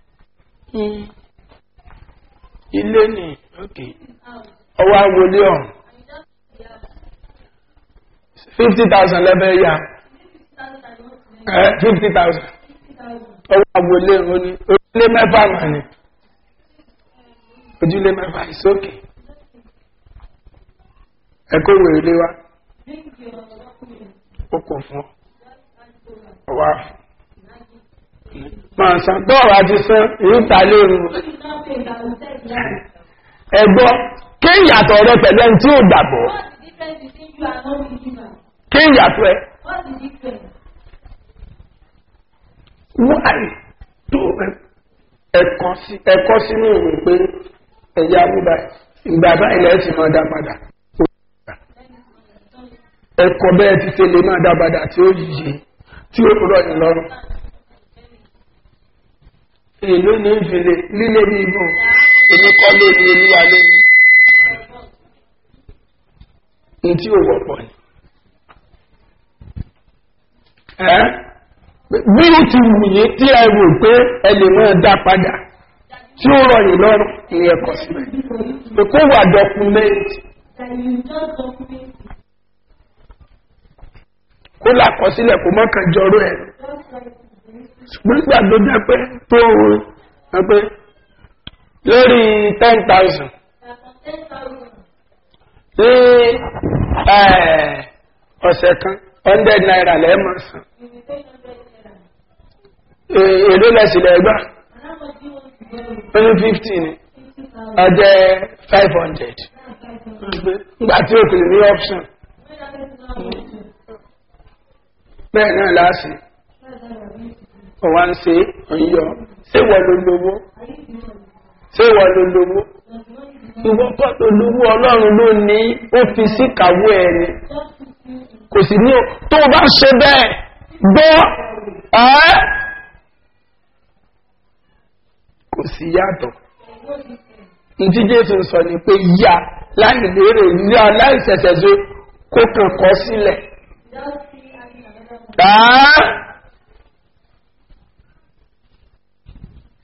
ilé ní òkè out ọwọ́ agolé ọ̀hún and you just be out. fifty thousand lẹ́bẹ̀ẹ́ yá Thousand and one fifty thousand thousand. ọwọ́ agolé ọ̀hún ní ojúlé mẹ́fà mà ní ojúlé mẹ́fà ìsókè ẹ̀kọ́ wo ilé wa Bring your document. ó kò fún ọ ọwọ́ àfọ̀ máa san tó ọ̀rọ̀ àti san èyí ta lóru If you not pay, that will take long. ẹ̀gbọ́ kí ìyàtọ̀ rẹ pẹ̀lú ẹni tí ò gbàgbọ́ What's the difference between you and non-believer? kí ìyàtọ̀ ẹ What's the difference? wáyé tó ẹ̀kọ́ sí ẹ̀kọ́ sínú ìwé pé ẹ̀yà bíbá ìgbà báyìí lẹ́yìn tí máa dá padà ẹ̀kọ́ bẹ́ẹ̀ ti ṣe lè máa dá padà tí ó yíye tí ó rọ̀ ní lọ́rùn èló ní ìfìlẹ̀ lílé ní ibò èmi kọ́ lórí olúwa lónìí ní tí ó wọ́pọ̀ ni ẹ́ bí ó ti wù yí tí ẹ rò pé ẹ lè máa dá padà tí ó rọ̀ yìí lọ́rùn ní ẹ̀kọ́ sílẹ̀ pé kó wà dọ́kúmẹ́ǹtì That you just document kó làkọsílẹ̀ kó mọ́kàn jọrọ ẹ̀ just like this. ṣùgbọ́n nígbà tó jẹ́ pé tó ń pé lórí ten thousand That for ten thousand. ní ẹ̀, ọ̀sẹ̀ kan hundred naira lẹ́ẹ̀mọ̀ san You will pay hundred naira. È- èló lẹ́sìlẹ̀ ẹgbà And how much do you want to borrow? ó ní fifty ni Fifty thousand. ọjẹ́ five hundred That's five thousand. nígbà tí ó kìlì ní option When that person not want to, bẹ́ẹ̀ náà láàṣì that's how you're going to do. ọ̀wá ń ṣe ọ̀yọ́ ṣé wọ́n ló lówó Are you the one? ṣé wọ́n ló lówó Does the one you ìwọ́n kọ́ tó lówó ọlọ́run ló ní ó fi sí kàwé ẹni just put you in kò sì ní o- tó o bá ṣe bẹ́ẹ̀ gbọ́ ẹ́ kò sí yàtọ̀ no difference. ntí jésù sọ ni pé yá láì lérè yá láì ṣẹ̀ṣẹ̀ ṣe kó kàn kọ́ sílẹ̀ Without see adding another one. ẹ́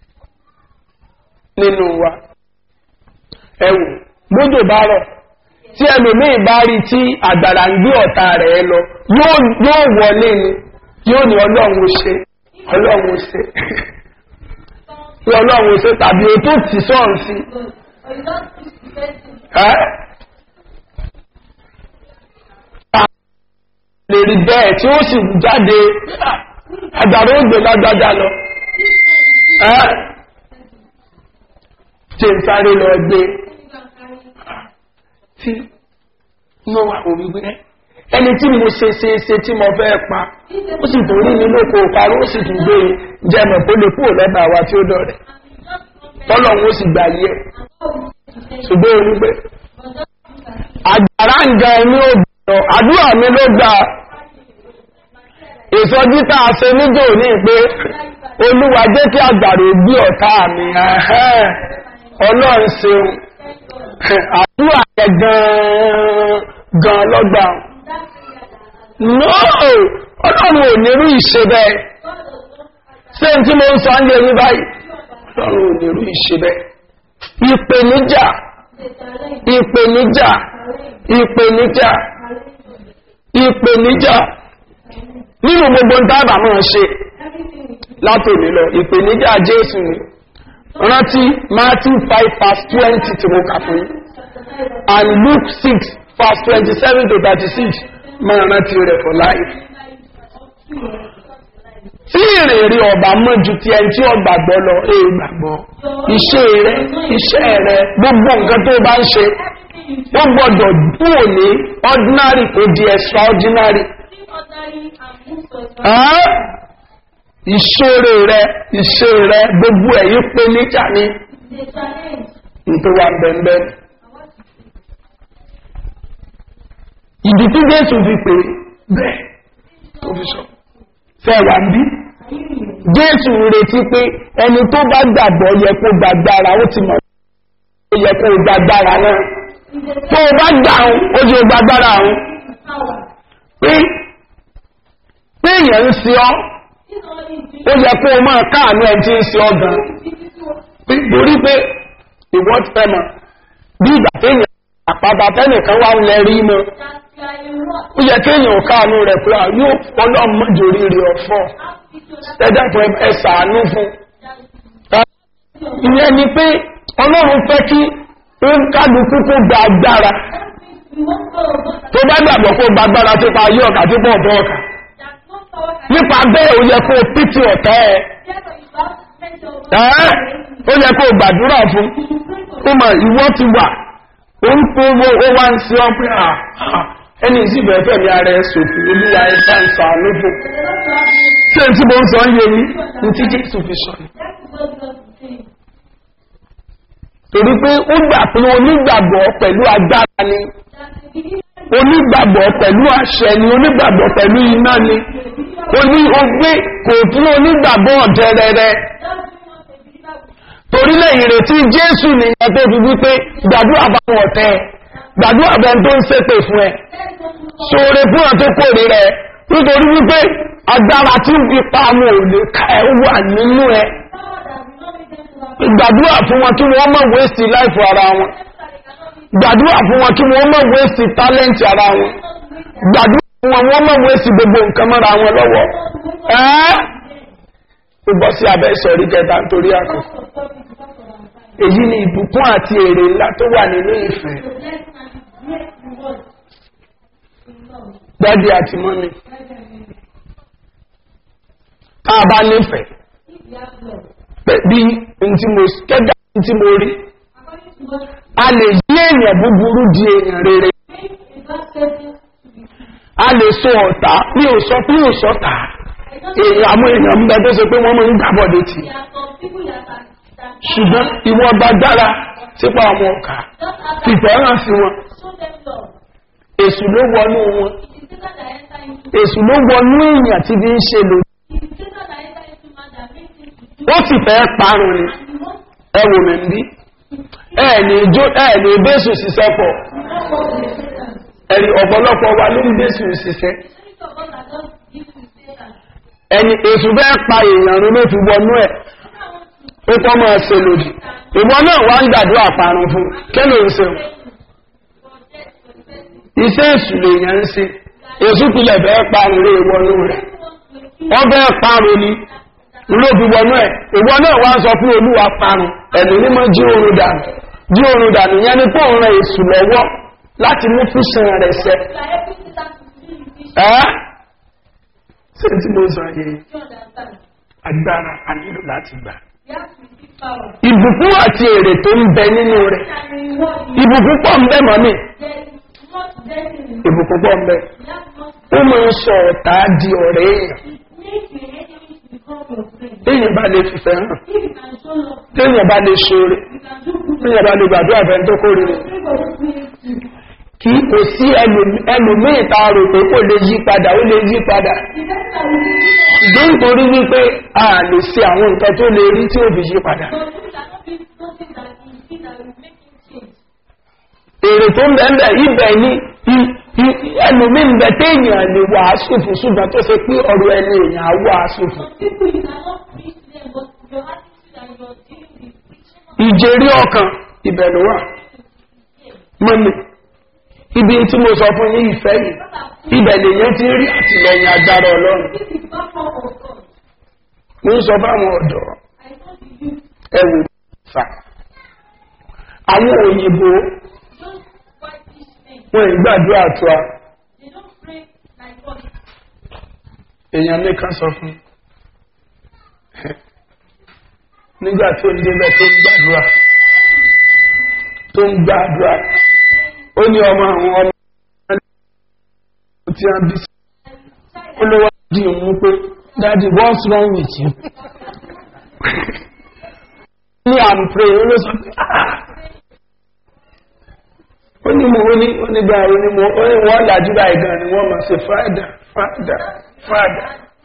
nínú wa ẹ wò gbódò bá rọ̀ tí ẹlòmíì bá rí tí àgbàrá ń gbé ọ̀tá rẹ̀ lọ yóò yóò wọlé ni yóò ní ọlọ́run ó ṣe ọlọ́run ó ṣe pé ọlọ́run ó ṣe tàbí o tó tì sọ́ọ̀n sí Or you don't push the person. ẹ́ lè rí bẹ́ẹ̀ tí ó sì jáde àgbàrá ó gbé lágbájá lọ ẹ́ tí ń sáré lọ gbé tí inú wa kò wípé ẹni tí mo ṣe ṣe ṣe tí mo fẹ́ pa ó sì tún rí mi lóko parí ó sì tún gbé e jẹ́ mọ̀ kó lè kúrò lọ́dọ̀ àwa tí ó dọ̀rẹ̀ tọ́lọ́run ó sì gbà yí ẹ̀ ṣùgbọ́n o wípé àgbàrá ń jẹ ní òbìnrin àdúrà mi ló gba ìsọjí tá a ṣe níjò ní pé olúwa jẹ́ kí àgbàrá ó gbé ọ̀tá mi ẹ̀hẹ́n, ọlọ́run ṣeun àdúrà yẹ gan-an gan lọ́gbà no ọlọ́run ò nírú ìṣe bẹ́ẹ̀ ṣé n tí mo ń sọ ń lé ní báyìí ọlọ́run ò nírú ìṣe bẹ́ẹ̀ ìpèníjà ìpèníjà ìpèníjà ìpèníjà nínú gbogbo ń tábà máa ṣe látòní lọ ìpèníjà jésù ni rántí matthew five verse twenty tí mo kà fún yín and luke six verse twenty-seven to thirty-six máa rántí rẹ̀ for life. tí ìrìnrì ọba mọ́ ju ti ẹni tí ó gbàgbọ́ lọ èè gbàgbọ́ iṣẹ́ rẹ iṣẹ́ rẹ gbogbo nǹkan tó bá ń ṣe ó gbọ́dọ̀ dúró ní ordinary kò di extraordinary. Ẹ́ ìṣòro rẹ ìṣe rẹ gbogbo ẹ̀yìn pé níjà ní nítorí wà bẹ́ẹ̀ ìdí tí jésù fi pè bẹ́ẹ̀ tó fi sọ fẹ́ wà ń bí jésù retí pé ẹni tó bá gbàgbọ́ yẹ kó gbàgbára ó ti mọ̀ ó yẹ kó gbàgbára náà tó o bá gbà ń ó yẹ gbàgbára ń pé pé èèyàn ń se ọ́ ó yẹ kó o máa káàánú ẹ̀ tí ń se ọ́ gan torí pé ìwọ́n ti fẹ́ mọ̀ bí ìgbà téèyàn àpáta tẹ́nìkan wá ń lẹ rí mọ́ ó yẹ kéèyàn káàánú rẹ̀ pé à yóò fọ́lọ́ mọ́jòrí rẹ̀ ọ̀fọ́ ẹ̀dàpọ̀ ẹ̀sàánú fún ìyẹn ni pé ọlọ́run fẹ́ kí ó ń kálukú kó gba agbára tó bá gbàgbọ́ kó gba agbára tó pa ayé ọ̀kà tó pọ̀ bọ́ ọ̀kà nípa bẹ́ẹ̀ ó yẹ kó pítì ọ̀tá ẹ̀ ẹ́ ó yẹ kó gbàdúrà fún ó mọ̀ ìwọ́ ti wà ó ń kó owó ó wá ń sí ọ pé à ẹni ìsìnbẹ̀ fẹ̀mí ara ẹ̀ sòfò olúwa ẹ̀ bá ń sọ àlóbò ṣé n tí mo ń sọ ń yé yín ní tí jésù fi sọ ni. torí pé ó gbà pé onígbàgbọ́ pẹ̀lú agbára ni onígbàgbọ́ pẹ̀lú àṣẹ ni onígbàgbọ́ pẹ̀lú iná ni oní ogbé kò fún onígbàgbọ́ ọ̀dẹ́rẹ́rẹ́ torílẹ̀ ìrètí jésù nìyẹn tó fi wípé gbàdúrà bá wọn tẹ́ gbàdúrà bẹ́ẹ̀ tó ń ṣépè fún ẹ ṣoore fún ẹ tó kórè rẹ nítorí wípé agbára tí ń fi pa àwọn òlè ká ẹ wà nínú ẹ gbàdúrà fún wọn kí wọ́n mọ̀ wéṣì láìfò ara wọn gbàdúrà fún wọn kí wọ́n mọ̀ wéṣì tálẹ́ǹtì ara wọn gbàdúrà fún wọn wọ́n mọ̀ wéṣì gbogbo nǹkan mọ́ra wọn lọ́wọ́ ẹ́ ó bọ́ sí abẹ́ ìsọ̀rí kẹta nítorí àkọ́ èyí ni ìbùkún àti èrè ńlá tó wà nínú ìfẹ́ dádì àti mọ́mí tá a bá nífẹ̀ẹ́ bí n tí mo kẹ́gà n tí mo rí a lè yí èèyàn búburú di èèyàn rere a lè so ọ̀tá ní òsọ ní òsọ̀tá èèyàn àwọn èèyàn ń bẹ tó ṣe pé wọ́n mọ̀ ń gbàbọ̀dé tì ṣùgbọ́n ìwọ gbàgbára sípa ọmọ ọ̀kà fìfẹ́ hàn sí wọn èsù ló wọnú wọn èsù ló wọnú èèyàn tí bí ń ṣe lò ó sì fẹ́ parun ni ẹwò mi ń bí ẹ̀ẹ̀ni ìbésù ṣiṣẹ́ pọ̀ ẹ̀rì ọ̀pọ̀lọpọ̀ wa ló ń bésù ṣiṣẹ́ ẹni èsù fẹ́ pa èèyàn rú ló fi wọnú ẹ̀ ó kọ́ máa ṣe lòdì ìwọ náà wá ń gbàdúrà parun fún kí ló ń ṣe iṣẹ́ èṣù lèèyàn ń ṣe èṣù tilẹ̀ bẹ́ẹ̀ parun lé wọnú rẹ̀ wọ́n bẹ́ẹ̀ parun ni ló fi wọnú ẹ̀ ìwọ náà wá sọ fún olúwa parun ẹ̀mí mímọ́ jí oorun dànù jí oorun dànù yẹn ni kó ń ran èṣù lọ́wọ́ láti mú fúnṣan rẹ̀ ṣẹ ẹ́ ṣé tí mo sọ yìí agbára a nílò láti gbà ìbùkún àti èrè tó ń bẹ nínú rẹ̀ ìbùkún pọ̀ ń bẹ mọ́ mi ìbùkún pọ̀ ń bẹ ó máa ń sọ ọ̀tá di ọ̀rẹ́ èèyàn téèyàn bá lè fìfẹ́ hàn téèyàn bá lè ṣoore téèyàn bá lè gbàdúrà fẹ́ tó kórè rẹ̀ kí kò sí ẹlòmíì tá a rò pé kò lè yí padà ó lè yí padà ìdí nítorí wípé a lè ṣe àwọn nǹkan tó lè rí tí ó fi yí padà èrè tó ń bẹ̀ẹ̀ ibẹ̀ ní ẹlòmíì ń bẹ téèyàn lè wàásù fún ṣùgbọ́n tó ṣe pé ọ̀rọ̀ ẹni èèyàn á wàásù fún ìjẹ́rí ọkàn ibẹ̀ ló wà mọ́ni ibi tí mo sọ fún yín ìfẹ́ yìí ibẹ̀ lèyàn ti rí àtìlẹyìn agbára ọlọ́run mo ń sọ fáwọn ọ̀dọ́ ẹ̀wò fà àwọn òyìnbó wọn ìgbàdúrà tó a èèyàn nìkan sọ fún nígbà tó ń débẹ̀ tó ń gbàdúrà tó ń gbàdúrà ó ní ọmọ àwọn ọmọ tí a bí sí olówó di òun pé daddy what's wrong with you ní i'm praying ó ló sọ pé ah ó ní mo ó ní ó ní gbà ó ní mo ó ní wọ́n làjú báyìí gan ni wọ́n máa ṣe fáadà fáadà fáadà.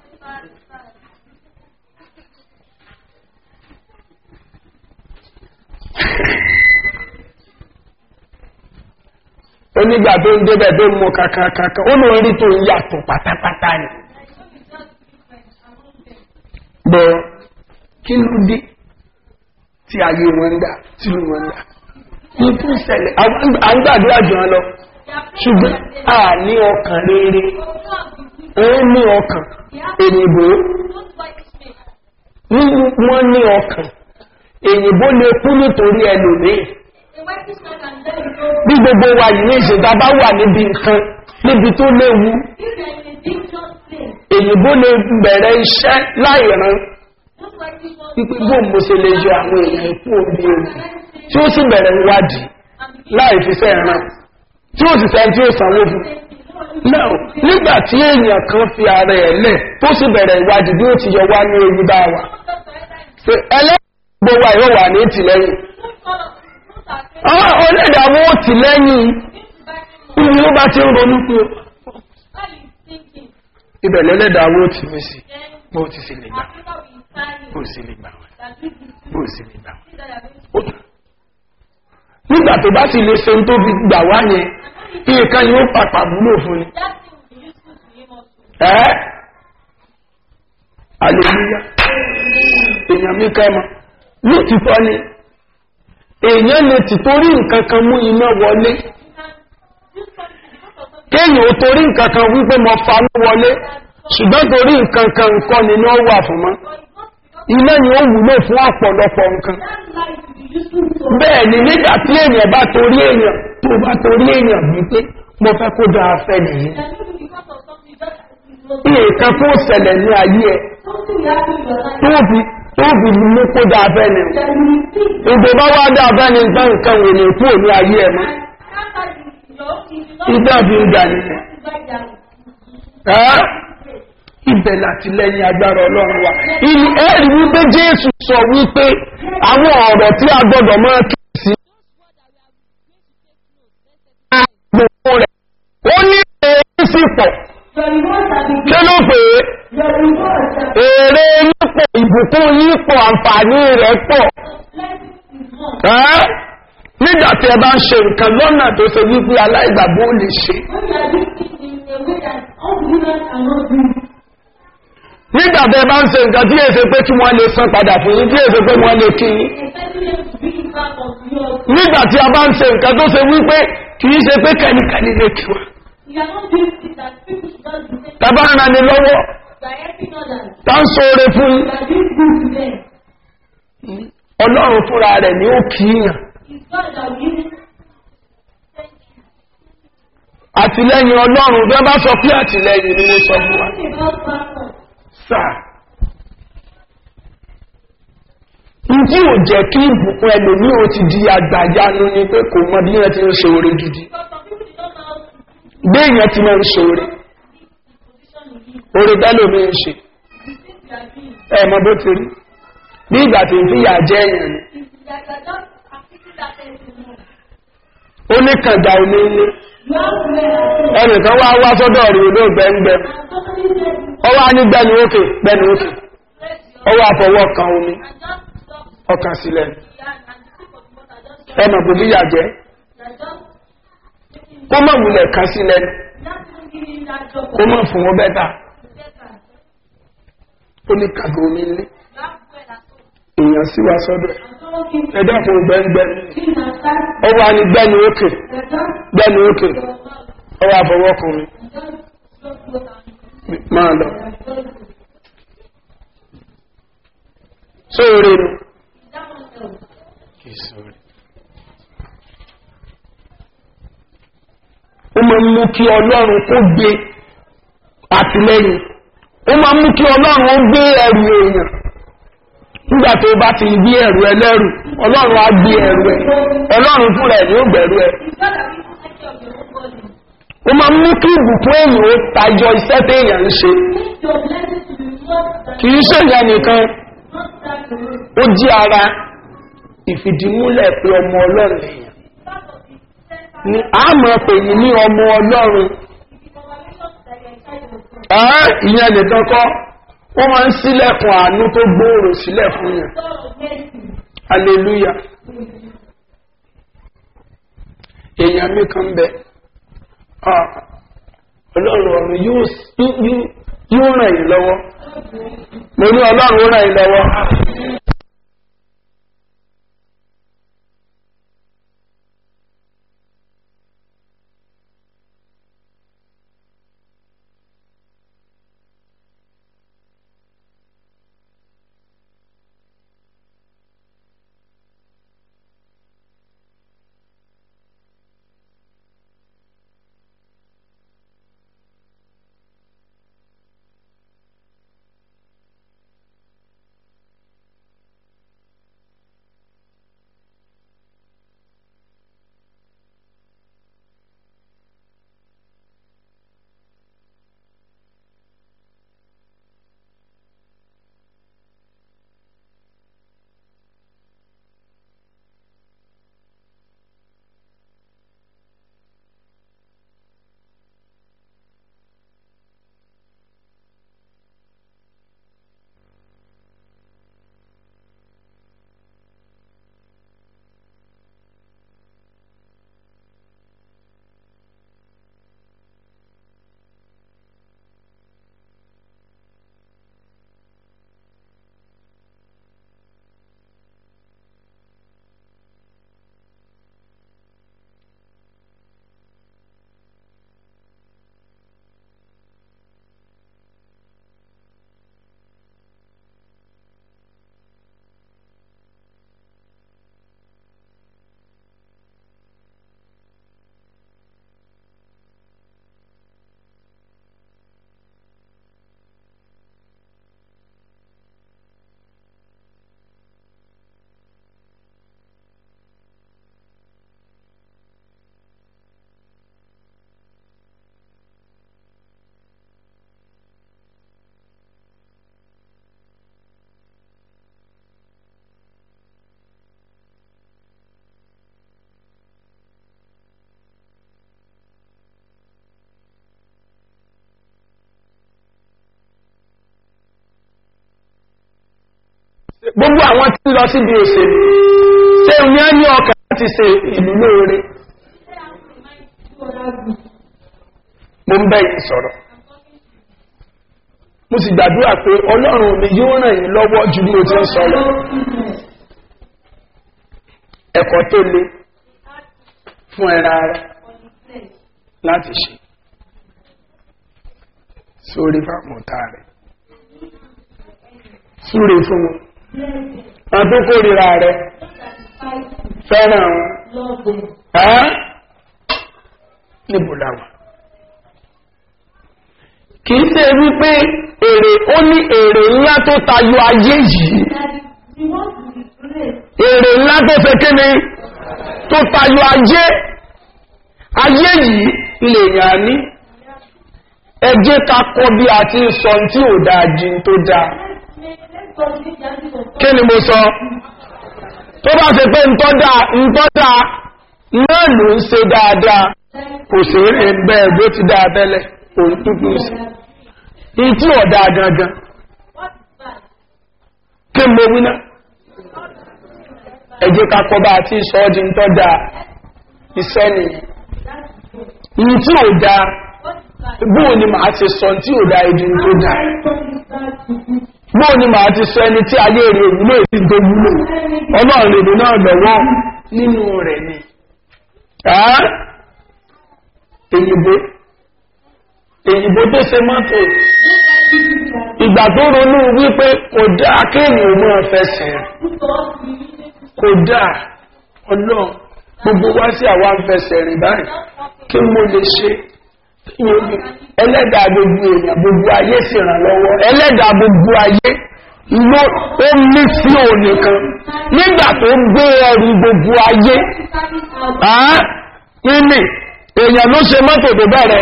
onígbà tó ń débẹ̀ tó ń mọ kàkàkàkà ó lóun rí tó ń yàtọ̀ pátápátá ni. bọ́ kí ló dé tí ayé wọn ń dà tí ló wọn ń dà ní tó ń ṣẹlẹ̀ à ń gbàdúrà jù wọn lọ ṣùgbọ́n a ní ọkàn rere ó ní ọkàn èyìnbó wọ́n ní ọkàn èyìnbó lè kú nítorí ẹlòmíì bí gbogbo wa yìí ní ìṣèta bá wà níbi nǹkan níbi tó léwu èyìnbó lè bẹ̀rẹ̀ iṣẹ́ láìran wípé bó mo ṣe lè yọ àwọn èèyàn ikú omi ewu tí ó sì bẹ̀rẹ̀ ìwádìí láì fi fẹ́ ran tí ó sì sẹ́ni tí ó sanwó fún náà nígbà tí èèyàn kan fi ara ẹ̀ lẹ̀ tó sì bẹ̀rẹ̀ ìwádìí bí ó ti yọ wá ní ewu bá wa ẹlẹ́gbẹ̀ẹ́ gbogbo wa yóò wà ní ìtìlẹ́yìn àwọn onídàmú òtì lẹ́yìn ibi ló bá ti ń ronú pé ibẹ̀ lẹ́lẹ́dàmú òtì mi sí bó ti sì lè gbà bó sì lè gbà bó sì lè gbà nígbà tó bá sì lè ṣe tó fi gbà wá yẹn kí nǹkan yóò pàpà wúlò fún ni ẹ́ aleluya èèyàn mi kẹ́ mọ́ lótìtọ́ ni èèyàn lè ti torí nǹkan kan mú iná wọlé kéèyàn ò torí nǹkan kan wípé mo fanú wọlé ṣùgbọ́n torí nǹkan kan nǹkan ni ní ó wà fún mọ́ iná ni ó wúlò fún ọ̀pọ̀lọpọ̀ nǹkan bẹ́ẹ̀ ni nígbà tí èèyàn bá torí èèyàn tó bá torí èèyàn wípé mo fẹ́ kó dáa fẹ́ nìyí nǹkan tó ṣẹlẹ̀ ní ayé ẹ tó fi tó fi mú kó dáa fẹ́ ni ìgbò bá wá dáa fẹ́ ni nǹkan nǹkan wò ní kú ní ayé ẹ mọ́ ìgbà fi ń gbà nìyẹn ibẹ̀ láti lẹ́yìn agbára ọlọ́run wa ìlú ẹ̀rí wípé jésù sọ wípé àwọn ọ̀rọ̀ tí a gbọ́dọ̀ máa kí sí gbogbo rẹ̀ ó ní èrè sí pọ̀ kí ló pè é èrè yípo ìbùkún yípo àǹfààní rẹ̀ pọ̀ nígbà tí ẹ bá ń ṣe nǹkan lọ́nà tó ṣe wípé aláìgbàgbọ́ ò lè ṣe nígbà tí ẹ bá ń ṣe nǹkan tí èsè pé kí wọ́n lè san padà fún yín tí èsè pé wọ́n lè kí yín nígbà tí a bá ń ṣe nǹkan tó ṣe wípé kì í ṣe pé kẹ́nikẹ́ni lè kí wa We are not doing things that people should not be saying. tábà ń rani lọ́wọ́ We are helping others. tá ń sóore fún We are doing good to them. ọlọ́run fúnra rẹ̀ ni ó kì í yàn It's God that will thank you. àtìlẹ́yìn ọlọ́run bí wọ́n bá sọ pé àtìlẹ́yìn ni mo sọ fún wa Talking about backward. sáà ntí ò jẹ́ kí ìbùkún ẹlòmíì ó ti di àgbàyanu ni pé kò mọ bí wọ́n ti ń ṣoore gidi Because some people did not know how to bí èèyàn ti máa ń ṣoore position in him. oore bẹ́lòmíì ń ṣe The things we are doing. ẹ mọ bó ti rí bí ìgbà tí ń fìyà jẹ èèyàn ni Is that you are just affecting that person more. ó ní kànga omi ní You have to wear that ẹnìkan wá wá sọ́dọ̀ rí odó gbẹ́ngbẹ́ And somebody said, ọwọ́ á ní gbẹ́nu òkè gbẹ́nu òkè bless you. ọwọ́ àfọwọ́ kan omi And just stop ọkàn sílẹ̀ the hand and the sip of the water. Just ẹ mọ̀ bó fìyà jẹ you are just making kó mọ̀ wulẹ̀ kan sílẹ̀ not even giving him that job. kó mọ̀ fún wọn bẹ́tà Better. ó ní kànga omi ní You have to wear that soap. èèyàn sí wa sọ́dọ̀ ẹ̀ And someone gives ẹ dákun gbẹ́ngbẹ́ you that time. ọwọ́ á ní gbẹ́nu òkè You are just gbẹ́nu òkè your mouth. ọwọ́ àfọwọ́ kan omi And just stop the water. máa lọ And just go. sóore ni. Is that one else? ó máa ń mú kí ọlọ́run kó gbé àtìlẹ́yìn ó máa ń mú kí ọlọ́run ó gbé ẹrù èèyàn nígbà tó bá ti gbé ẹrù ẹlẹ́rù ọlọ́run á gbé ẹrù ẹ ọlọ́run fúnra ẹ̀ ní ó gbẹ̀rù ẹ It's ó not that people take care of your own body. máa ń mú kí ìbùkún èèyàn ó tayọ iṣẹ́ téèyàn ń ṣe Make your blessing to be more than kì í ṣèyàn nìkan not that alone. ó jí ara ìfìdímúlẹ̀ pé ọmọ ọlọ́run èèyàn Part of the center ni a máa pè yín ní ọmọ ọlọ́run is the confirmation that you are a child of God. Ẹ́, ìyẹn nìkan kọ́ wọ́n máa ń sílẹ̀kùn àánú tó gbòòrò sílẹ̀ fún yàn God of mercy. hallelujah èèyàn mi kan bẹ ah, ọlọ́run ọ̀run yóò yóò- yóò ràn yín lọ́wọ́ mo ní ọlọ́run ó ràn yín lọ́wọ́ gbogbo àwọn tí ń lọ síbi òṣèlú ṣé ní á ní ọkàn láti ṣe ìlú lóore mo ń bẹ́ yìí sọ̀rọ̀ mo sì gbàdúrà pé ọlọ́run mi yóò ràn yín lọ́wọ́ ju bí mo ti ń sọ lọ ẹ̀kọ́ tó le fún ẹran ara láti ṣe sórí fáwọn ọ̀tá rẹ̀ súre fún wọn wọn tó kórìíra rẹ̀ fẹ́ràn wọn Love them. ẹ́ níbo làwọn kìí ṣe wípé èrè ó ní èrè ńlá tó tayọ ayé yìí That you want to be great. èrè ńlá tó fẹ́ kéne tó tayọ ayé ayé yìí lèèyàn ní ẹ jẹ́ ká kọ́ bí a ti ń sọ tí ò dáa jí tó dáa Let's go to the justice of kí ni mo sọ tó bá ṣe pé ntọ́ dáa ntọ́ dáa náà ló ń ṣe dáadáa kò sí ẹgbẹ́ bó ti dáa tẹ́lẹ̀ òun tútù sí i tí ò dáa gangan What is bad? kí n mo wí náà ẹ jẹ́ ká kọ́ bá a ti sọ ọ́ di ntọ́ dáa iṣẹ́ nìyẹn ìyí tí ò dáa What is bad? bóò ni màá ti sọ tí ò dáa ìdí tó dáa bóò ni màá ti sọ ẹni tí ayé rẹ̀ òwúlò èdè tó wúlò ọlọ́run lèdè náà lọ́wọ́ nínú rẹ̀ ni Ẹ́? èyìnbó èyìnbó tó ṣe mọ́tò ìgbà tó ronú wípé kò dáa kéèyàn mọ́ fẹsẹ̀ kò dáa ọlọ́run gbogbo wá sí àwa ń fẹsẹ̀ rìn báyìí kí mo lè ṣe ẹlẹ́dàá gbogbo èèyàn gbogbo ayé sì ràn lọ́wọ́ ẹlẹ́dàá gbogbo ayé ló ó mí sí òní kan nígbà tó gbé ẹrù gbogbo ayé àá nínú èèyàn ló ṣe mọ́tò tó bẹ̀rẹ̀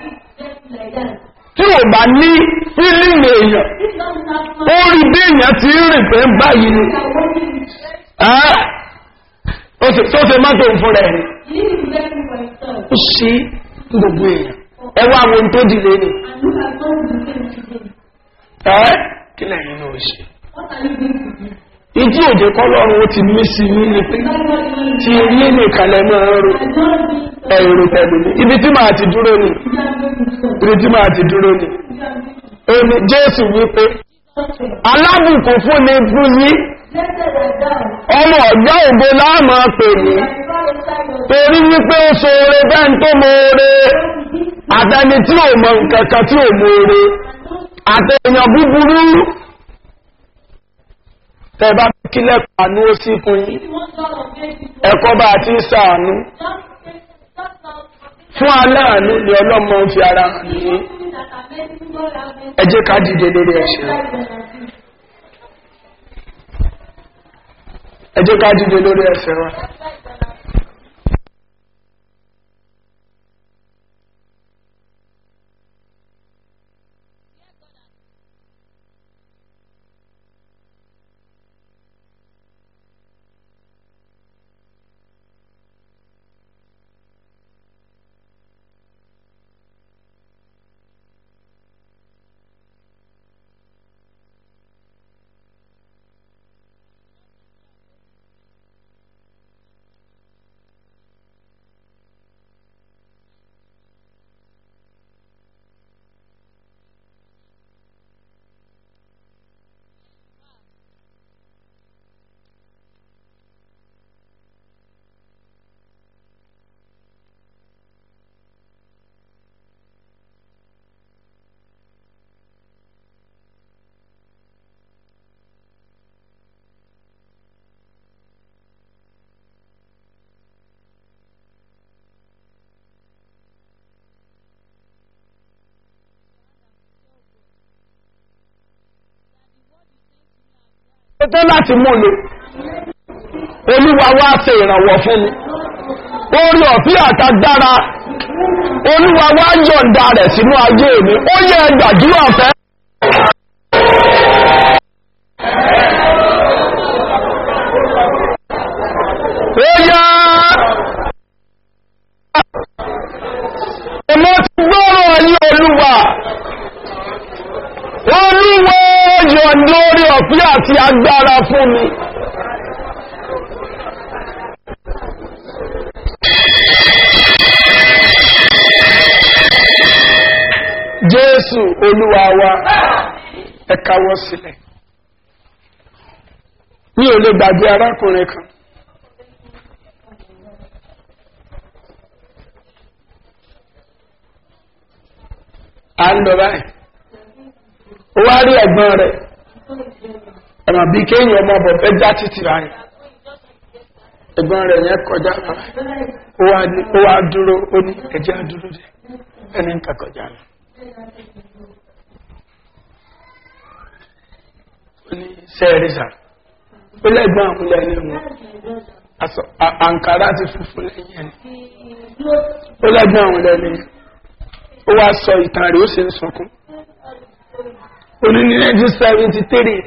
tí ò bá ní fílíìmù èèyàn ó rí bí èèyàn ti ń rìn pé báyìí ni àá ó ṣe tó ṣe mọ́tò fún rẹ̀ ni ó ṣe gbogbo èèyàn ẹ wá àwọn ohun tó dìde ni ẹ́ kí lẹ́yìn náà ṣe ìdí òde kọ́lọ́run ó ti mí sí ní ní pé tí ilé nìkan lẹ máa ń ro ẹ̀rọ tẹ̀lé ní ibi tí màá ti dúró ni ibi tí màá ti dúró ni èmi jésù wípé alábùkún fún ni fún yín ọmọ ọ̀gá ògbó láàmú pè ní torí wípé ó so oore bẹ́ẹ̀ tó mọ oore àtẹni tí ò mọ nǹkan kan tí ò mọ oore àtẹ̀yàn búburú tẹ́bá kílẹ̀ pàánú ó sí fún yí ẹ̀kọ́ bá ti sàánú fún aláàánú ni ọlọ́mọ ń fi ara hàn ní ẹ jẹ́ ká dìde lórí ẹ̀ṣẹ̀ ẹ jẹ́ ká dìde lórí ẹ̀ṣẹ̀ wa tó láti mú lò olúwa wá ṣe ìrànwọ́ fún mi orí ọ̀fí àtagbára olúwa wá yọ̀ǹda rẹ̀ sínú ayé mi ó yẹ gbàdúrà fẹ́. ó yá ọmọ ti gbọ́rọ̀ ayé olúwa olúwa yọ̀ǹda orí ọ̀fí àti agbára fún mi. jésù olúwa wa ẹ káwọ́ sílẹ̀ mi ò lè gbàgbé arákùnrin kan à ń lọ báyìí ó wá rí ẹ̀gbọ́n rẹ̀ ẹ̀mọ̀ bí kéèyàn ọmọ ọbọ̀ fẹ́ já títì báyìí ẹ̀gbọ́n rẹ̀ yẹn kọjá báyìí ó wá ní- ó wá dúró ó ní ẹ̀jẹ̀ á dúró dé ẹni ń kà kọjá lọ. ó ní sẹ́ẹ̀rìsà ó lẹ́gbọ́n àwọn lẹ́ni wọn aṣọ à- àǹkárá ti funfun lẹ́yìn ẹni ó lẹ́gbọ́n àwọn lẹ́ni yẹn ó wá sọ ìtàn rẹ̀ ó sì ń sọkún ó ní ní nineteen seventy three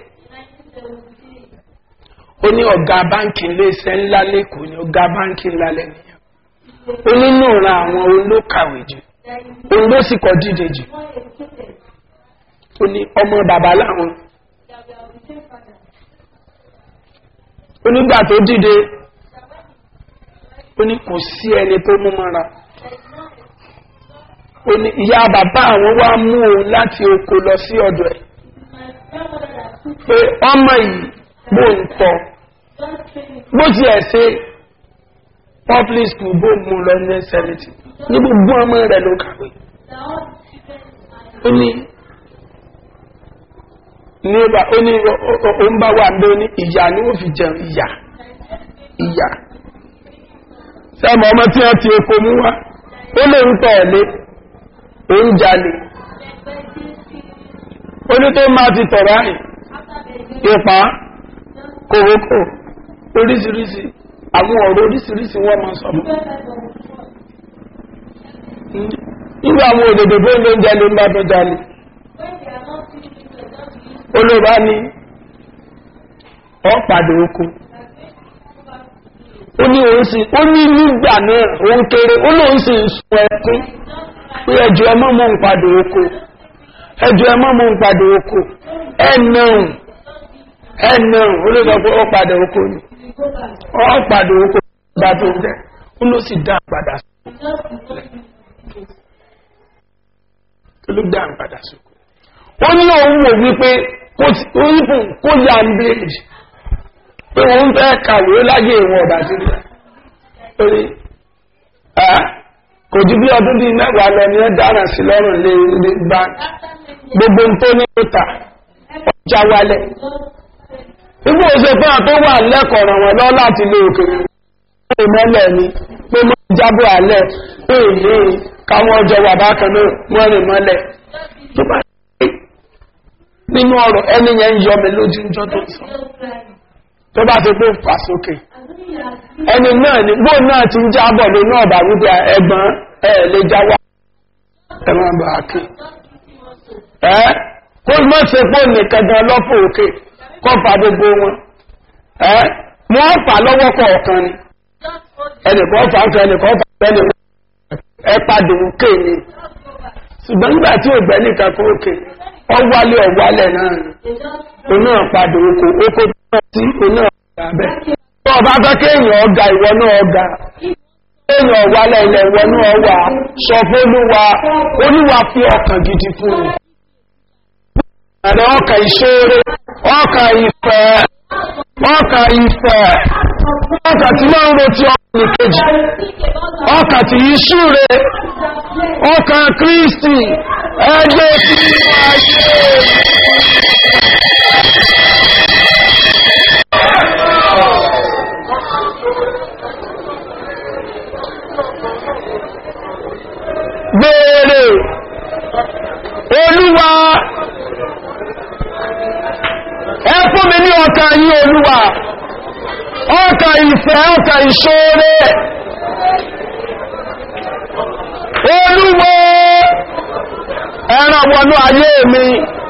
ó ní ọ̀gá báńkì iléeṣẹ́ ńlá lẹ́kọ̀ọ́ ní ọ̀gá báńkì ńlá lẹ́nìyàn ó nínú ìran àwọn olókàwé jù òun ló sì kọ́ díje jù ó ní ọmọ bàbá láwọn ó nígbà tó dìde ó ní kò sí ẹni tó mú mọ́ra ó ní ìyá bàbá àwọn wá mú òun láti oko lọ sí ọ̀dọ̀ ẹ̀ pé ọmọ yìí bó ń tọ́ bó ti ẹ̀ ṣe public school bó mú lọ ní ẹsẹ̀lẹ̀tì ní gbogbo ọmọ rẹ̀ ló kàwé ó ní ní ọba ó ní ó ó ń bá wà ní ó ní ìyá ni ó fi jẹun ìyá ìyá sẹ́mọ̀ ọmọ tí wọ́n ti oko mú wá ó lè ń tọ̀ lé ó ń jalè ó ní tó máa ti tọ̀ báyìí ipa kòrókò oríṣiríṣi àwọn ọ̀rọ̀ oríṣiríṣi wọ́n máa sọ mọ́ nígbà àwọn òdòdó tó ló ń jalè ń bá tó jalè olóba ní ọ̀pàdé oko ó ní òun sì ó ní nígbà náà òun kéré ó lóun sì ń sun ẹkún pé ẹjọ́ ẹ mọ́ mọ́ ń padà oko ẹjọ́ ẹ mọ́ mọ́ ń padà oko ẹnàrùn ẹnàrùn ó ló sọ pé ó padà oko ni ó padà oko bá tó ń jẹ ó ló sì dá padà sí ló dá padà sí ó ní òun wò wípé kó ti- ó ní fún kó yà ń bèèrè pé òun fẹ́ kàwé láyé ìwọ̀n ọ̀dà sílẹ̀ torí ẹ́ kò ju bí ọdún bíi mẹ́wàá lọ ní ẹ dára sí lọ́rùn lé ilé gbá gbogbo tó ní ìta ọjà wálẹ̀ nígbà ó ṣe fún àtó wà lẹ́kọ̀ọ́ ràn wọ́n lọ láti lé òkèrè pé mọ́lẹ̀ ni pé mọ́ jábọ̀ alẹ́ pé èlé káwọn ọjọ́ wà bákan náà wọ́n rìn mọ́lẹ̀ tó bá ṣe nínú ọ̀rọ̀ ẹni yẹn ń yọ mi lójú ìjọ tó ń sọ tó bá ti pé fà sókè ẹni náà ni gbóò náà ti ń jábọ̀ ló náà bá wípé ẹgbọ́n ẹ lè jáwá ẹ̀wọ̀n bá kí ẹ́ kó mọ́ ṣe pé nìkan gan lọ́pọ̀ òkè kọ́ fa gbogbo wọn ẹ́ wọ́n fà lọ́wọ́ kọ̀ọ̀kan ni ẹnìkan fà ń fẹ́ ẹnìkan fà ń fẹ́ ẹnìkan ẹ padà òkè ni ṣùgbọ́n nígbà tí ò gbẹ́ nìkan kó òkè ọwálé ọwálẹ̀ náà ni òun náà padà oko oko tó náà sí òun náà padà bẹ́ẹ̀ tó ọba fẹ́ kéèyàn ọgá ìwọ náà ọgá kéèyàn wálẹ̀ ilẹ̀ ìwọ náà wà sọ fólúwa olúwa fi ọkàn gidi fún un àrẹ ọkà ìṣòro ọkà ìfẹ́ ọkà ìfẹ́ ọkà tí máa ń rotí ọkùnrin kejì ọkà tí yí ṣúre ọkà kristi ẹgbẹ́ tí ayé béèrè olúwa ẹ fún mi ní ọkà yí olúwa ọkà ìfẹ́ ọkà ìṣòro olúwo ẹran wọnú ayé mi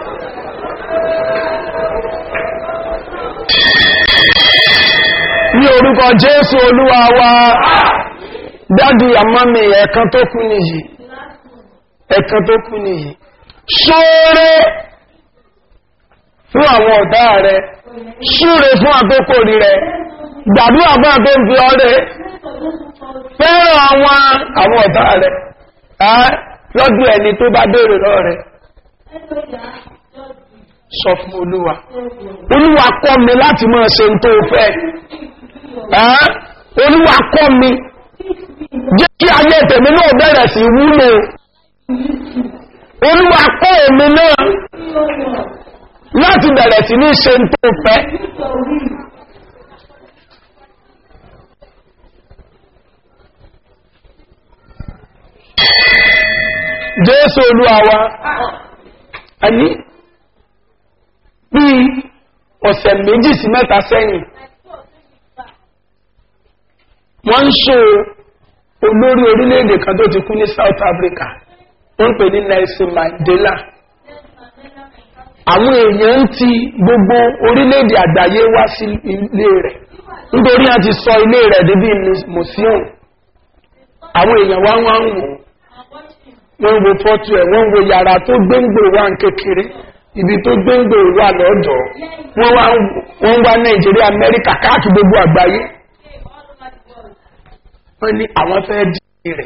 ní orúkọ jésù olúwa wa dádì àmọ́mì ẹ̀kan tó kú nìyí ẹ̀kan tó kú nìyí ṣóore fún àwọn ọ̀tá rẹ̀ ṣúre fún àtókòrí rẹ̀ gbàdúrà fún àtó ń fi ọrẹ fẹ́ràn àwọn àwọn ọ̀tá rẹ̀ ẹ́ lọ́dún ẹni tó bá béèrè lọ rẹ̀ sọ fún olúwa olúwa kọ́ mi láti máa ṣe tó fẹ́ ẹ́ olúwa kọ́ mi jẹ́ kí ayé tèmi náà bẹ̀rẹ̀ sí wúlò olúwa kó èmi náà láti bẹ̀rẹ̀ sí ní ṣe ń tó fẹ́ jésù olúwa wa ẹni bí ọ̀sẹ̀ méjì sí mẹ́ta sẹ́yìn wọ́n ń ṣe olórí orílẹ̀-èdè kan tó ti kú ní south africa wọ́n ń pè ní nelson mandela àwọn èèyàn ń ti gbogbo orílẹ̀-èdè àgbáyé wá sí ilé rẹ̀ nítorí a ti sọ ilé rẹ̀ débi museum àwọn èèyàn wá wá ń wò wọ́n ń wo fọ́tò ẹ̀ wọ́n ń wo yàrá tó gbéǹgbò wà ń kékeré ibi tó gbéǹgbò wà lọ́dọ̀ wọ́n wá nàìjíríà amẹ́ríkà káàkiri gbogbo àgbáyé wọ́n ní àwọn fẹ́ dì rẹ̀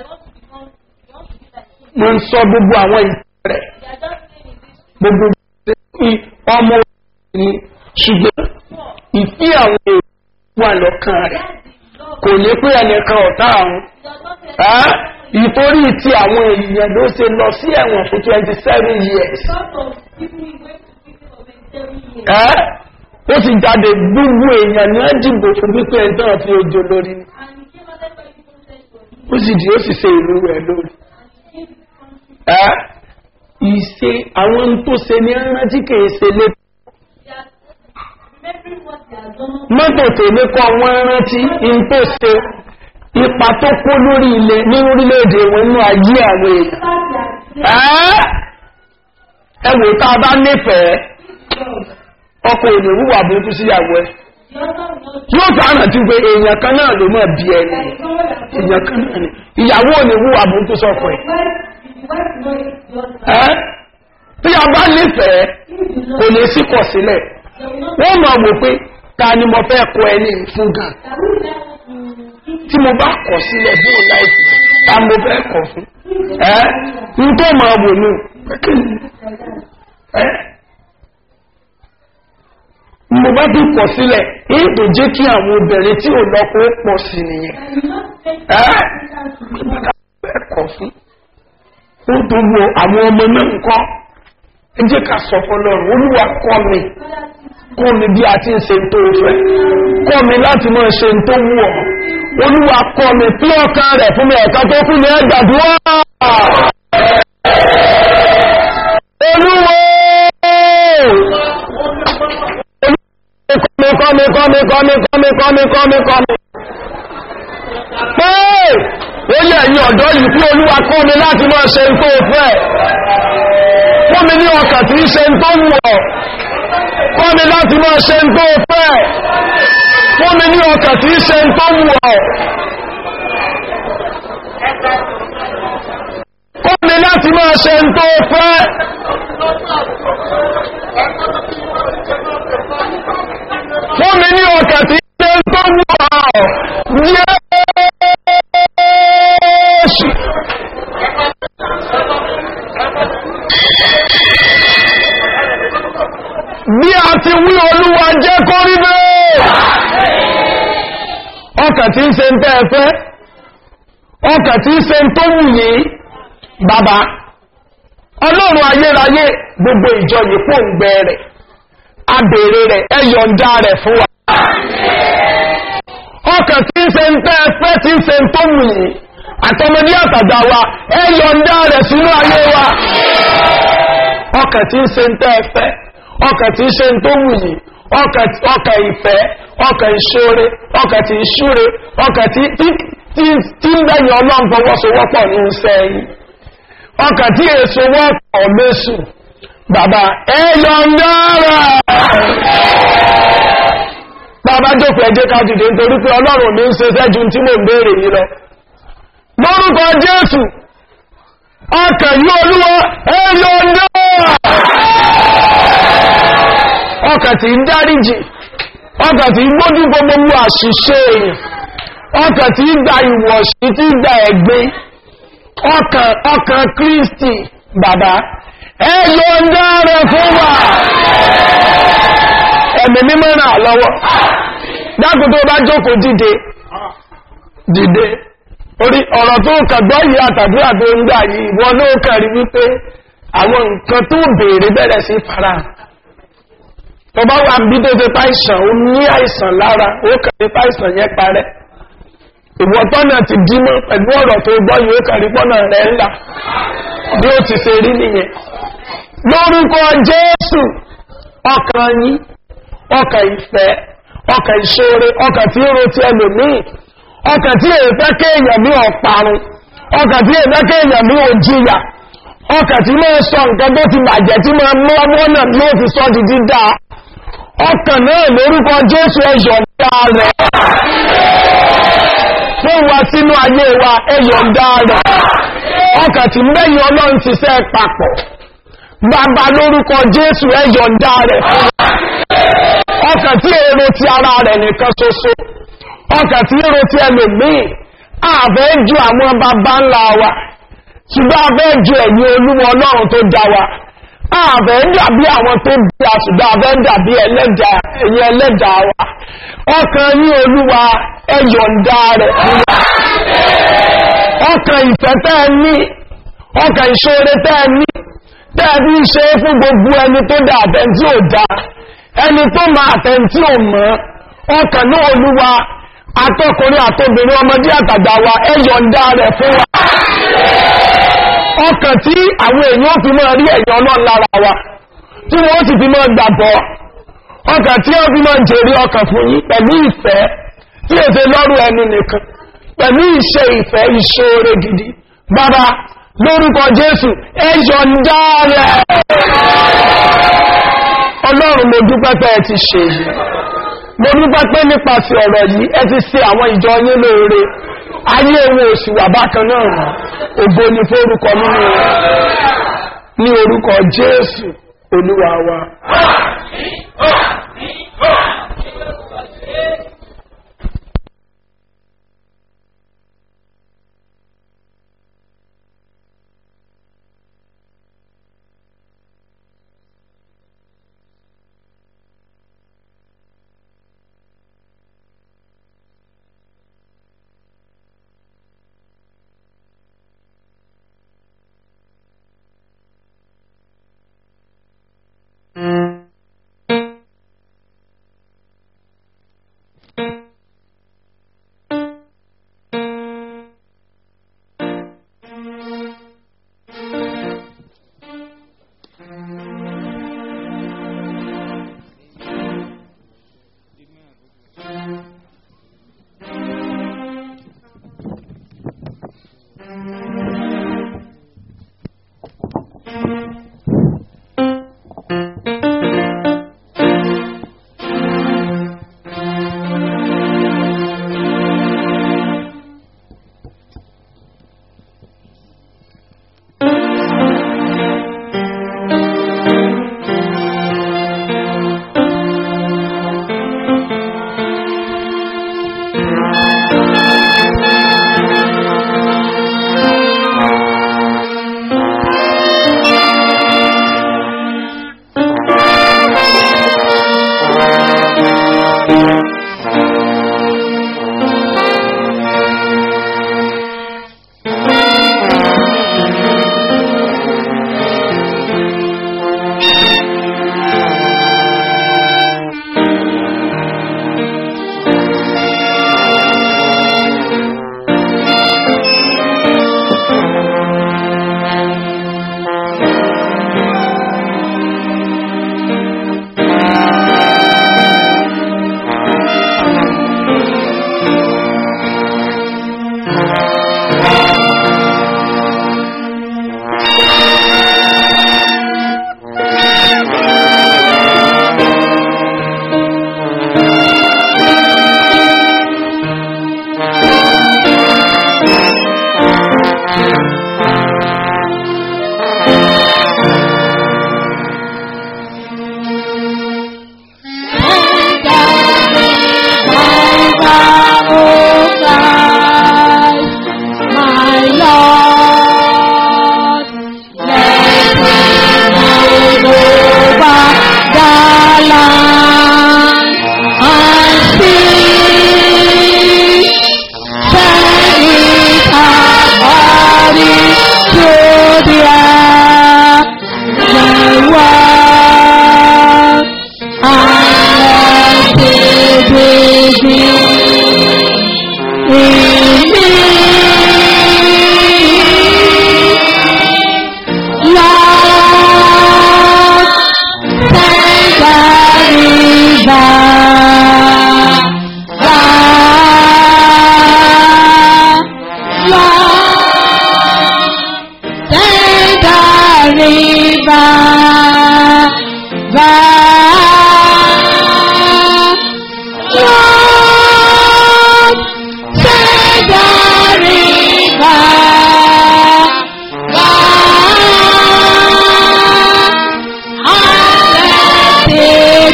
wọ́n ń sọ gbogbo àwọn ìtàn rẹ̀ gbogbo ọmọ ní ṣùgbọ́n ìfí àwọn èrò wà lọ́kàn rẹ̀ kò ní pé ẹnìkan ọ̀tá àwọn ìtorí ti àwọn èèyàn ló ṣe lọ sí ẹ̀wọ̀n fún twenty seven years ó sì jáde gbogbo èèyàn ní ẹ̀dìbò fún pípẹ́ ẹ̀dán fi ojo lórí ó sì di ó sì ṣe ìlú rẹ̀ lórí ìṣe àwọn tó ṣe ní rántí kìí ṣe lé mọ́tò tèmi kọ́ wọ́n rántí in tó ṣe ipa tó kó lórí ilẹ̀ ní orílẹ̀-èdè wọn nínú ayé àwọn èèyàn ẹwò tá a bá nífẹ̀ẹ́ ọkọ̀ òní wúwà burúkú síyàwó ẹ yóò fà ánà tí pé èèyàn kan náà ló mọ̀ bí ẹni èèyàn kan náà ni ìyàwó òní wúwà burúkú sọ́kọ̀ ẹ̀ tí a bá nífẹ̀ẹ́ kò lè sí kọ̀ sílẹ̀ wọ́n mọ̀ wò pé ta ni mo fẹ́ kọ ẹni fún gan tí mo bá kọ̀ sílẹ̀ bí o láìsí ta mo fẹ́ kọ̀ fún ẹ́ n tó máa wò ní ẹ́ mo bá bí kọ̀ sílẹ̀ èyí tó jẹ́ kí àwọn obìnrin tí ò lọ́kọ́ pọ̀ sí nìyẹn ẹ́ fẹ́ kọ̀ fún ó tó wo àwọn ọmọ náà ń kọ́ ẹ jẹ́ ká sọ fọlọ́run olúwa kọ́ mi kọ́ mi bí a ti ń ṣe tó fẹ́ kọ́ mi láti mọ́ ṣe tó wù ọ́ olúwa kọ́ mi pí ọkàn rẹ̀ fún mi ẹ̀ka tó fún mi ẹgbàdúrà olúwo kọ́mi kọ́mi kọ́mi kọ́mi kọ́mi kọ́mi kọ́mi kọ́mi pé ó yẹ ẹ̀yìn ọ̀dọ́ yìí fún olúwa kọ́ mi láti mọ́ ṣe tó fẹ́ fún mi ní ọkàn tí í ṣe tó wù ọ́ kọ́ mi láti máa ṣe ń tó fẹ́ fún mi ní ọkà tí í ṣe ń tó wù ọ́ kọ́ mi láti máa ṣe ń tó fẹ́ fún mi ní ọkà tí í ṣe ń tó wù ọ́ yẹ́ẹ̀ṣì bí a ti wí olúwa jẹ́ kó rí bẹ́ẹ̀ ọkà tí ń se ń tẹ́ ẹ̀fẹ́ ọkà tí ń se ń tó wù yìí bàbá ọlọ́run ayérayé gbogbo ìjọ yìí pò ń gbẹ rẹ̀ abèrè rẹ̀ ẹyọ̀ǹda rẹ̀ fún wa ọkà tí ń se ń tẹ́ ẹ̀fẹ́ tí ń se ń tó wù yìí àtọmọdé àtàgbà wa ẹyọ̀ǹda rẹ̀ sínú ayé wa ọkà tí ń se ń tẹ́ ẹ̀fẹ́ ọkà tí ń ṣe tó wù yìí ọkà ìfẹ́ ọkà ìṣóre ọkà tí ìṣúre ọkà tí ń bẹ̀yìn ọlọ́run fọwọ́sowọ́pọ̀ ní iṣẹ́ yìí ọkà tí èso wọ́pọ̀ mẹ́sù bàbá ẹyọ ń dára bàbá jókòó ẹjẹ́ ká dìde nítorí pé ọlọ́run mi ń ṣe sẹ́jú tí mò ń béèrè yìí lọ lórúkọ jésù ọkà yí olúwa ẹyọ ń dára ọkà tí ń dáríjì ọkà tí ń gbójú gbogbo mú àṣìṣe èèyàn ọkà tí ń gba ìwọ̀ṣí tí ń gba ẹ̀gbẹ́ ọkàn ọkàn kristi bàbá ẹyọ ń dára fún wa ẹ̀mí mímọ́ ràn lọ́wọ́ dákùn tó bá jókòó dìde dìde orí ọ̀rọ̀ tó kàgbọ́ yìí àtàdúrà tó ń gbà yìí wọ́n ló kàrí wípé àwọn nǹkan tó béèrè bẹ̀rẹ̀ sí fara tó bá wà bí tó ti pa àìsàn ó ní àìsàn lára ó kàn ní pa àìsàn yẹn parẹ́ ìwọ tọ́nà ti dímọ́ pẹ̀lú ọ̀rọ̀ tó gbọ́ yìí ó kàn rí pọ́nà rẹ̀ ńlá bí ó ti ṣe rí nìyẹn lórúkọ jésù ọkàn yín ọkàn ìfẹ́ ọkàn ìṣòro ọkàn tí ó ro ti ẹlòmíì ọkàn tí èyí fẹ́ kéèyàn ní ọ̀parun ọkàn tí èyí fẹ́ kéèyàn ní òjìyà ọkàn tí máa sọ nǹkan tó ti bàjẹ́ tí máa mú ọmọ náà bí ó ti sọ di dídá ọkàn náà lórúkọ jésù ẹ̀yọ̀ ńlá rẹ̀ fún wa sínú ayé wa ẹ̀yọ̀ ńlá rẹ̀ ọkàn tí mẹ́yìn ọlọ́run ti sẹ́ papọ̀ bàbá lórúkọ jésù ẹ̀yọ̀ ńlá rẹ̀ fún wa ọkàn tí èrò ti ara rẹ̀ nìkan ṣoṣo ọkàn tí èrò ti ẹlòmíì àfẹ́ ju àwọn bàbá ńlá wa ṣùgbọ́n àfẹ́ ju ẹ̀yìn olúwa ọlọ́run tó dá wa àfẹ́ dàbí àwọn tó bí a ṣùgbọ́n àfẹ́ dàbí ẹlẹ́dà ẹ̀yìn ẹlẹ́dà wa ọkàn ní olúwa ẹ̀yọ̀ǹda rẹ̀ fún wa ọkàn ìfẹ́ tẹ́ ẹ ní ọkàn ìṣòro tẹ́ ẹ ní tẹ́ ẹ fi ń ṣe é fún gbogbo ẹni tó dá àtẹ̀ntí ò dá ẹni tó máa àtẹ̀ntí ò mọ́ ọkàn ní olúwa atọ́kùnrin àtobìnrin ọmọdé àtàgbà wa ẹ̀yọ̀ǹda rẹ̀ fún wa ọkàn tí àwọn èèyàn fi máa rí ẹ̀yàn ọlọ́run lára wa tí wọ́n sì fi máa gbàgbọ́ ọkàn tí wọ́n fi máa jèrè ọkàn fún yín pẹ̀lú ìfẹ́ tí èsè lọ́rùn ẹnu nìkan pẹ̀lú ìṣe ìfẹ́ ìṣòro gidi bàbá lórúkọ jésù ẹ̀yọ̀ǹda rẹ̀ ọlọ́run mo dúpẹ́ pé ẹ ti ṣe èyí mo dúpẹ́ pé nípasẹ̀ ọ̀rọ̀ yìí ẹ ti ṣe àwọn ìjọ yín lóore ayé wo òsì wà bákan náà rán ògo ni fórúkọ nínú ní orúkọ jésù olúwa wa.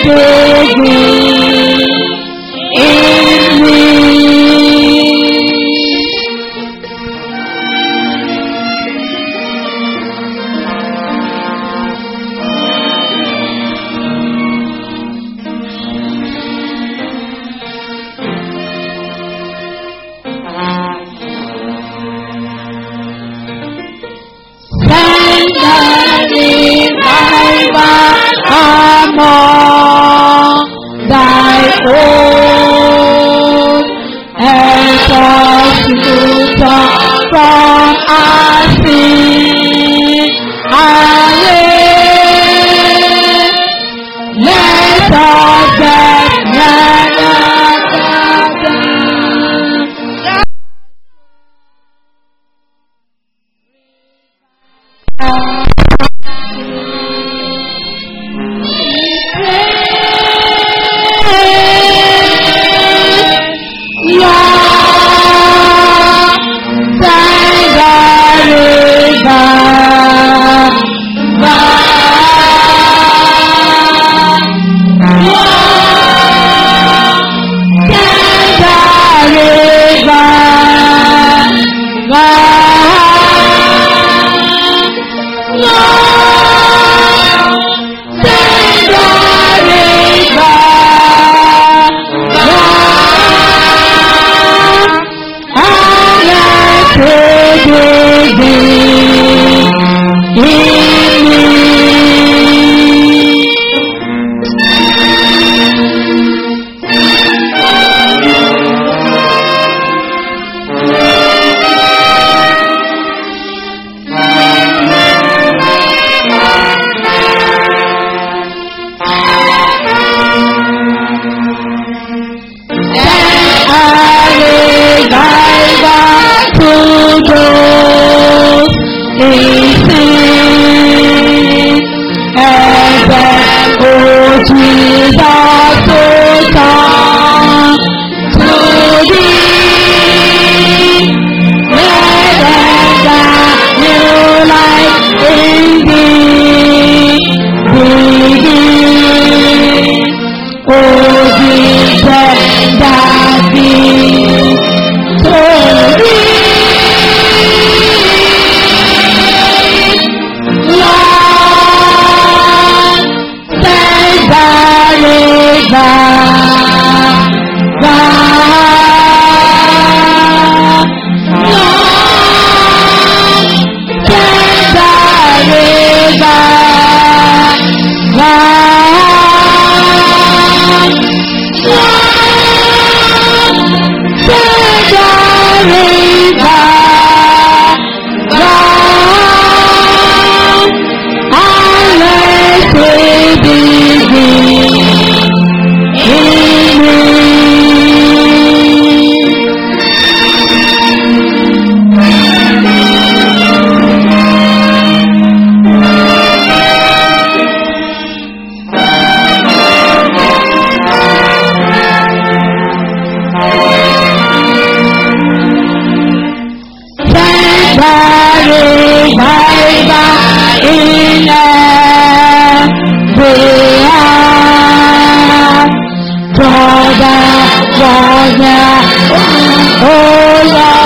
digging in me. Send the revival among thy own, and substitute from our sin. Aye. Let us get together. Brother, brother, oh Lord.